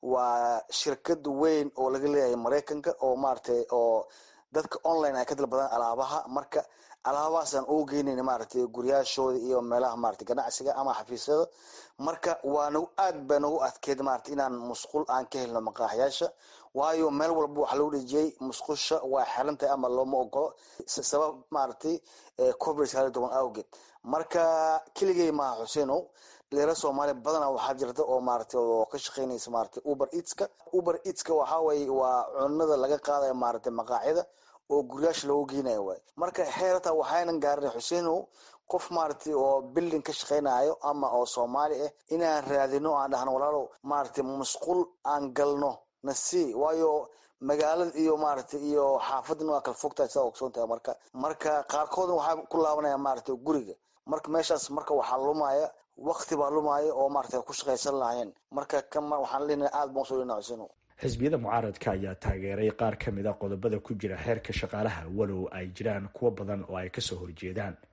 waa shirkad weyn oo laga leeyahay maraykanka oo maaratay oo dadka online ay ka dalbadaan alaabaha marka alaabahaasaan ugu geynayna maaragtay guryaashooda iyo meelaha maarata ganacsiga ama xafiisyada marka waa nagu aad ba nagu adkeed maarata inaan musqul aan ka helno maqaaxyaasha waayo meel walba waxaa lagu dhejiyey musqusha waa xiran tahay ama looma ogolo sabab maaragtay covid sagaal iyo toban awgeed marka keligay maaha xuseenow dhalinyaro soomaaliya badana waxaa jirta oo maarata oo ka shaqeynaysa maarata uber eatska uber eatska waxaa waye waa cunada laga qaadaya maarata maqaacyada oo guryaasha loogu geynayo waay marka xeerata waxaynan gaarin xuseinow qof maaragtay oo bilding ka shaqaynayo ama oo soomaali ah inaan raadino aan dhahno walaalow maaragtay musqul aan galno nasi waayo magaalada iyo maaragtay iyo xaafadana waa kala fogtahay sidaa ogsoon tahay marka marka qaarkoodna waxaa ku laabanaya maaragtay guriga marka meeshaas marka waxaa lumaya wakti baa lumaya oo maaragtay ku shaqaysan lahayn marka kan waxaan leenahay aad baan usoo leenahay xuseinow xisbiyada mucaaradka ayaa taageeray qaar ka mid a qodobada ku jira xeerka shaqaalaha walow ay jiraan kuwo badan oo ay kasoo horjeedaan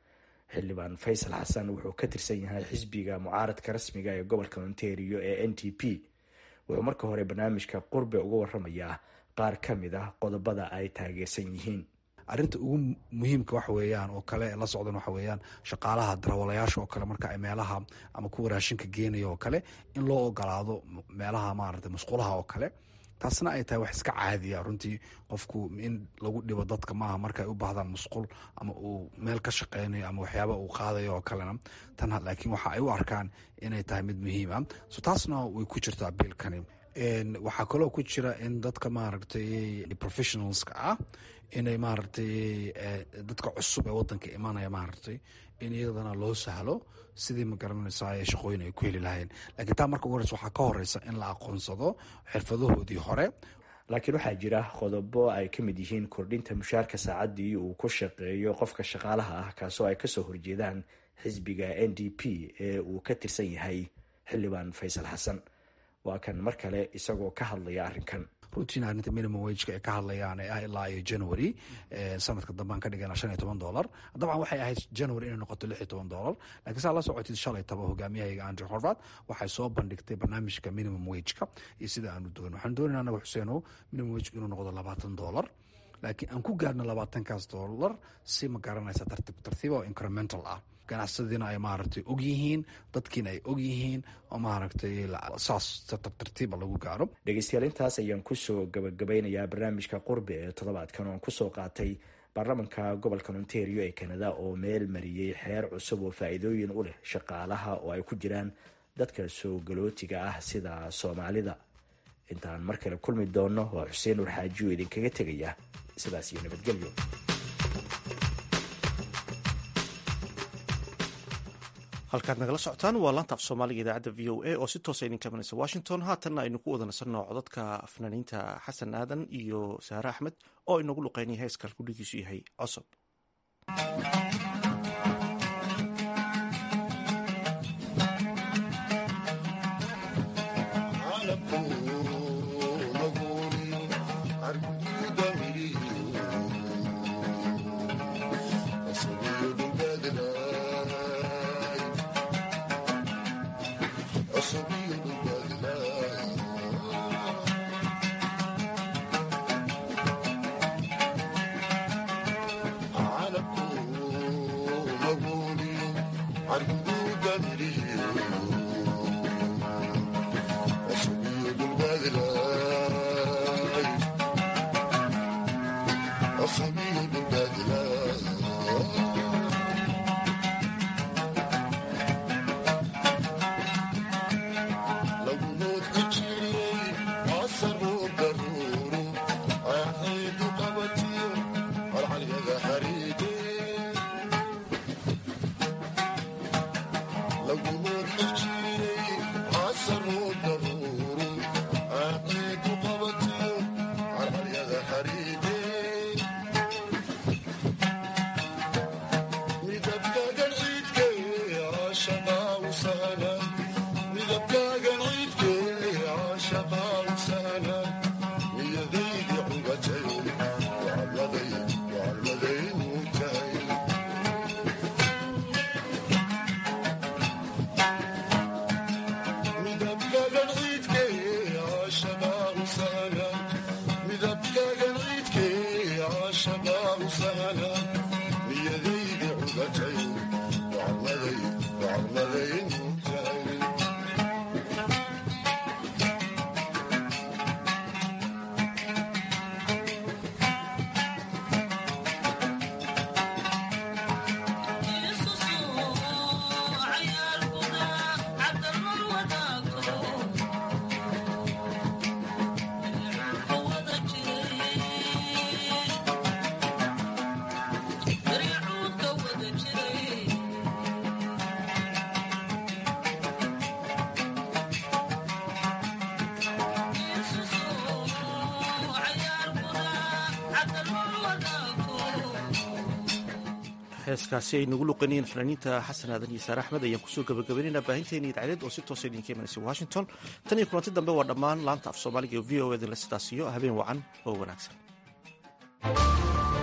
xildhibaan faysal xasan wuxuu ka tirsan yahay xisbiga mucaaradka rasmiga ee gobolka ontario ee n t p wuxuu marka hore barnaamijka qurbe uga waramayaa qaar ka mid ah qodobada ay taageersan yihiin arrinta ugu muhiimka waxa weeyaan oo kale la socdan waxa weeyaan shaqaalaha darawalayaasha oo kale marka ay meelaha ama kuwa raashinka geenaya oo kale in loo ogolaado meelaha maarata musqulaha oo kale taasna ay tahay wax iska caadiya runtii qofku in lagu dhibo dadka maaha marka ay u baahdaan musqul ama uu meel ka shaqeynayo ama waxyaaba uu qaadayo oo kalena tan laakiin waxa ay u arkaan inay tahay mid muhiim ah so taasna way ku jirtaa biilkani waxaa kaloo ku jira in dadka maaragtay professionalska ah inay maaragtay dadka cusub ee wadanka imanaya maaragtay in iyadana loo sahlo sidii ma garanaysaa shaqooyin ay ku heli lahayeen lakiin taa marka ugu horeysa waxaa ka horeysa in la aqoonsado xirfadahoodii hore laakiin waxaa jira qodobo ay ka mid yihiin kordhinta mushaarka saacaddii uu ku shaqeeyo qofka shaqaalaha ah kaasoo ay kasoo horjeedaan xisbiga n d p ee uu ka tirsan yahay xildhibaan faysal xasan waa kan mar kale isagoo ka hadlaya arrinkan rutiin arrinta minimum wageka ay ka hadlayaan ee ah ilaa iyo january sanadka dambaan ka dhigana shan iyo toban dollar dabcan waxay ahayd january inay noqoto lix iyo toban dollar lakiin saa la socotid shalay taba hogaamiyahayga andrew horvat waxay soo bandhigtay barnaamijka minimum wageka iyo sida aanu doon waxaan doonayna anaga xuseeno minimum wageka inuu noqdo labaatan dollar laakiin aan ku gaarno labaatankaas dollar si ma garanaysa tartiib tartiiba oo incremental ah ganacsadiina ay maaragtay og yihiin dadkiina ay og yihiin oo maaragtay saas tartiiba lagu gaaro dhegeystayaal intaas ayaan kusoo gabagabeynayaa barnaamijka qurbe ee toddobaadkan oon kusoo qaatay baarlamanka gobolka ontario ee canada oo meel mariyey xeer cusub oo faa-iidooyin u leh shaqaalaha oo ay ku jiraan dadka soo galootiga ah sida soomaalida intaan mar kale kulmi doonno waa xuseen nur xaaji oo idinkaga tegaya sidaas iyo nabadgelyo halkaad nagala socotaan waa laanta af soomaaliga idaacadda v o a oo si toosa idin kabanaysa washington haatanna aynu ku wada nasanno codadka fanaaniinta xasan aadan iyo saare axmed oo inagu luqeynaya heeskan kudhigiisu yahay cosob heeskaasi ay nagu luqanayeen fanaaniinta xasan aadan iyo saare axmed ayaan kusoo gabagabaynaynaa baahinteena idaacadeed oo si toosa idinka imanaysa washington tan iyo kulanti dambe waa dhammaan laanta af soomaaliga ee v o edinle sidaas iyo habeen wacan oo wanaagsan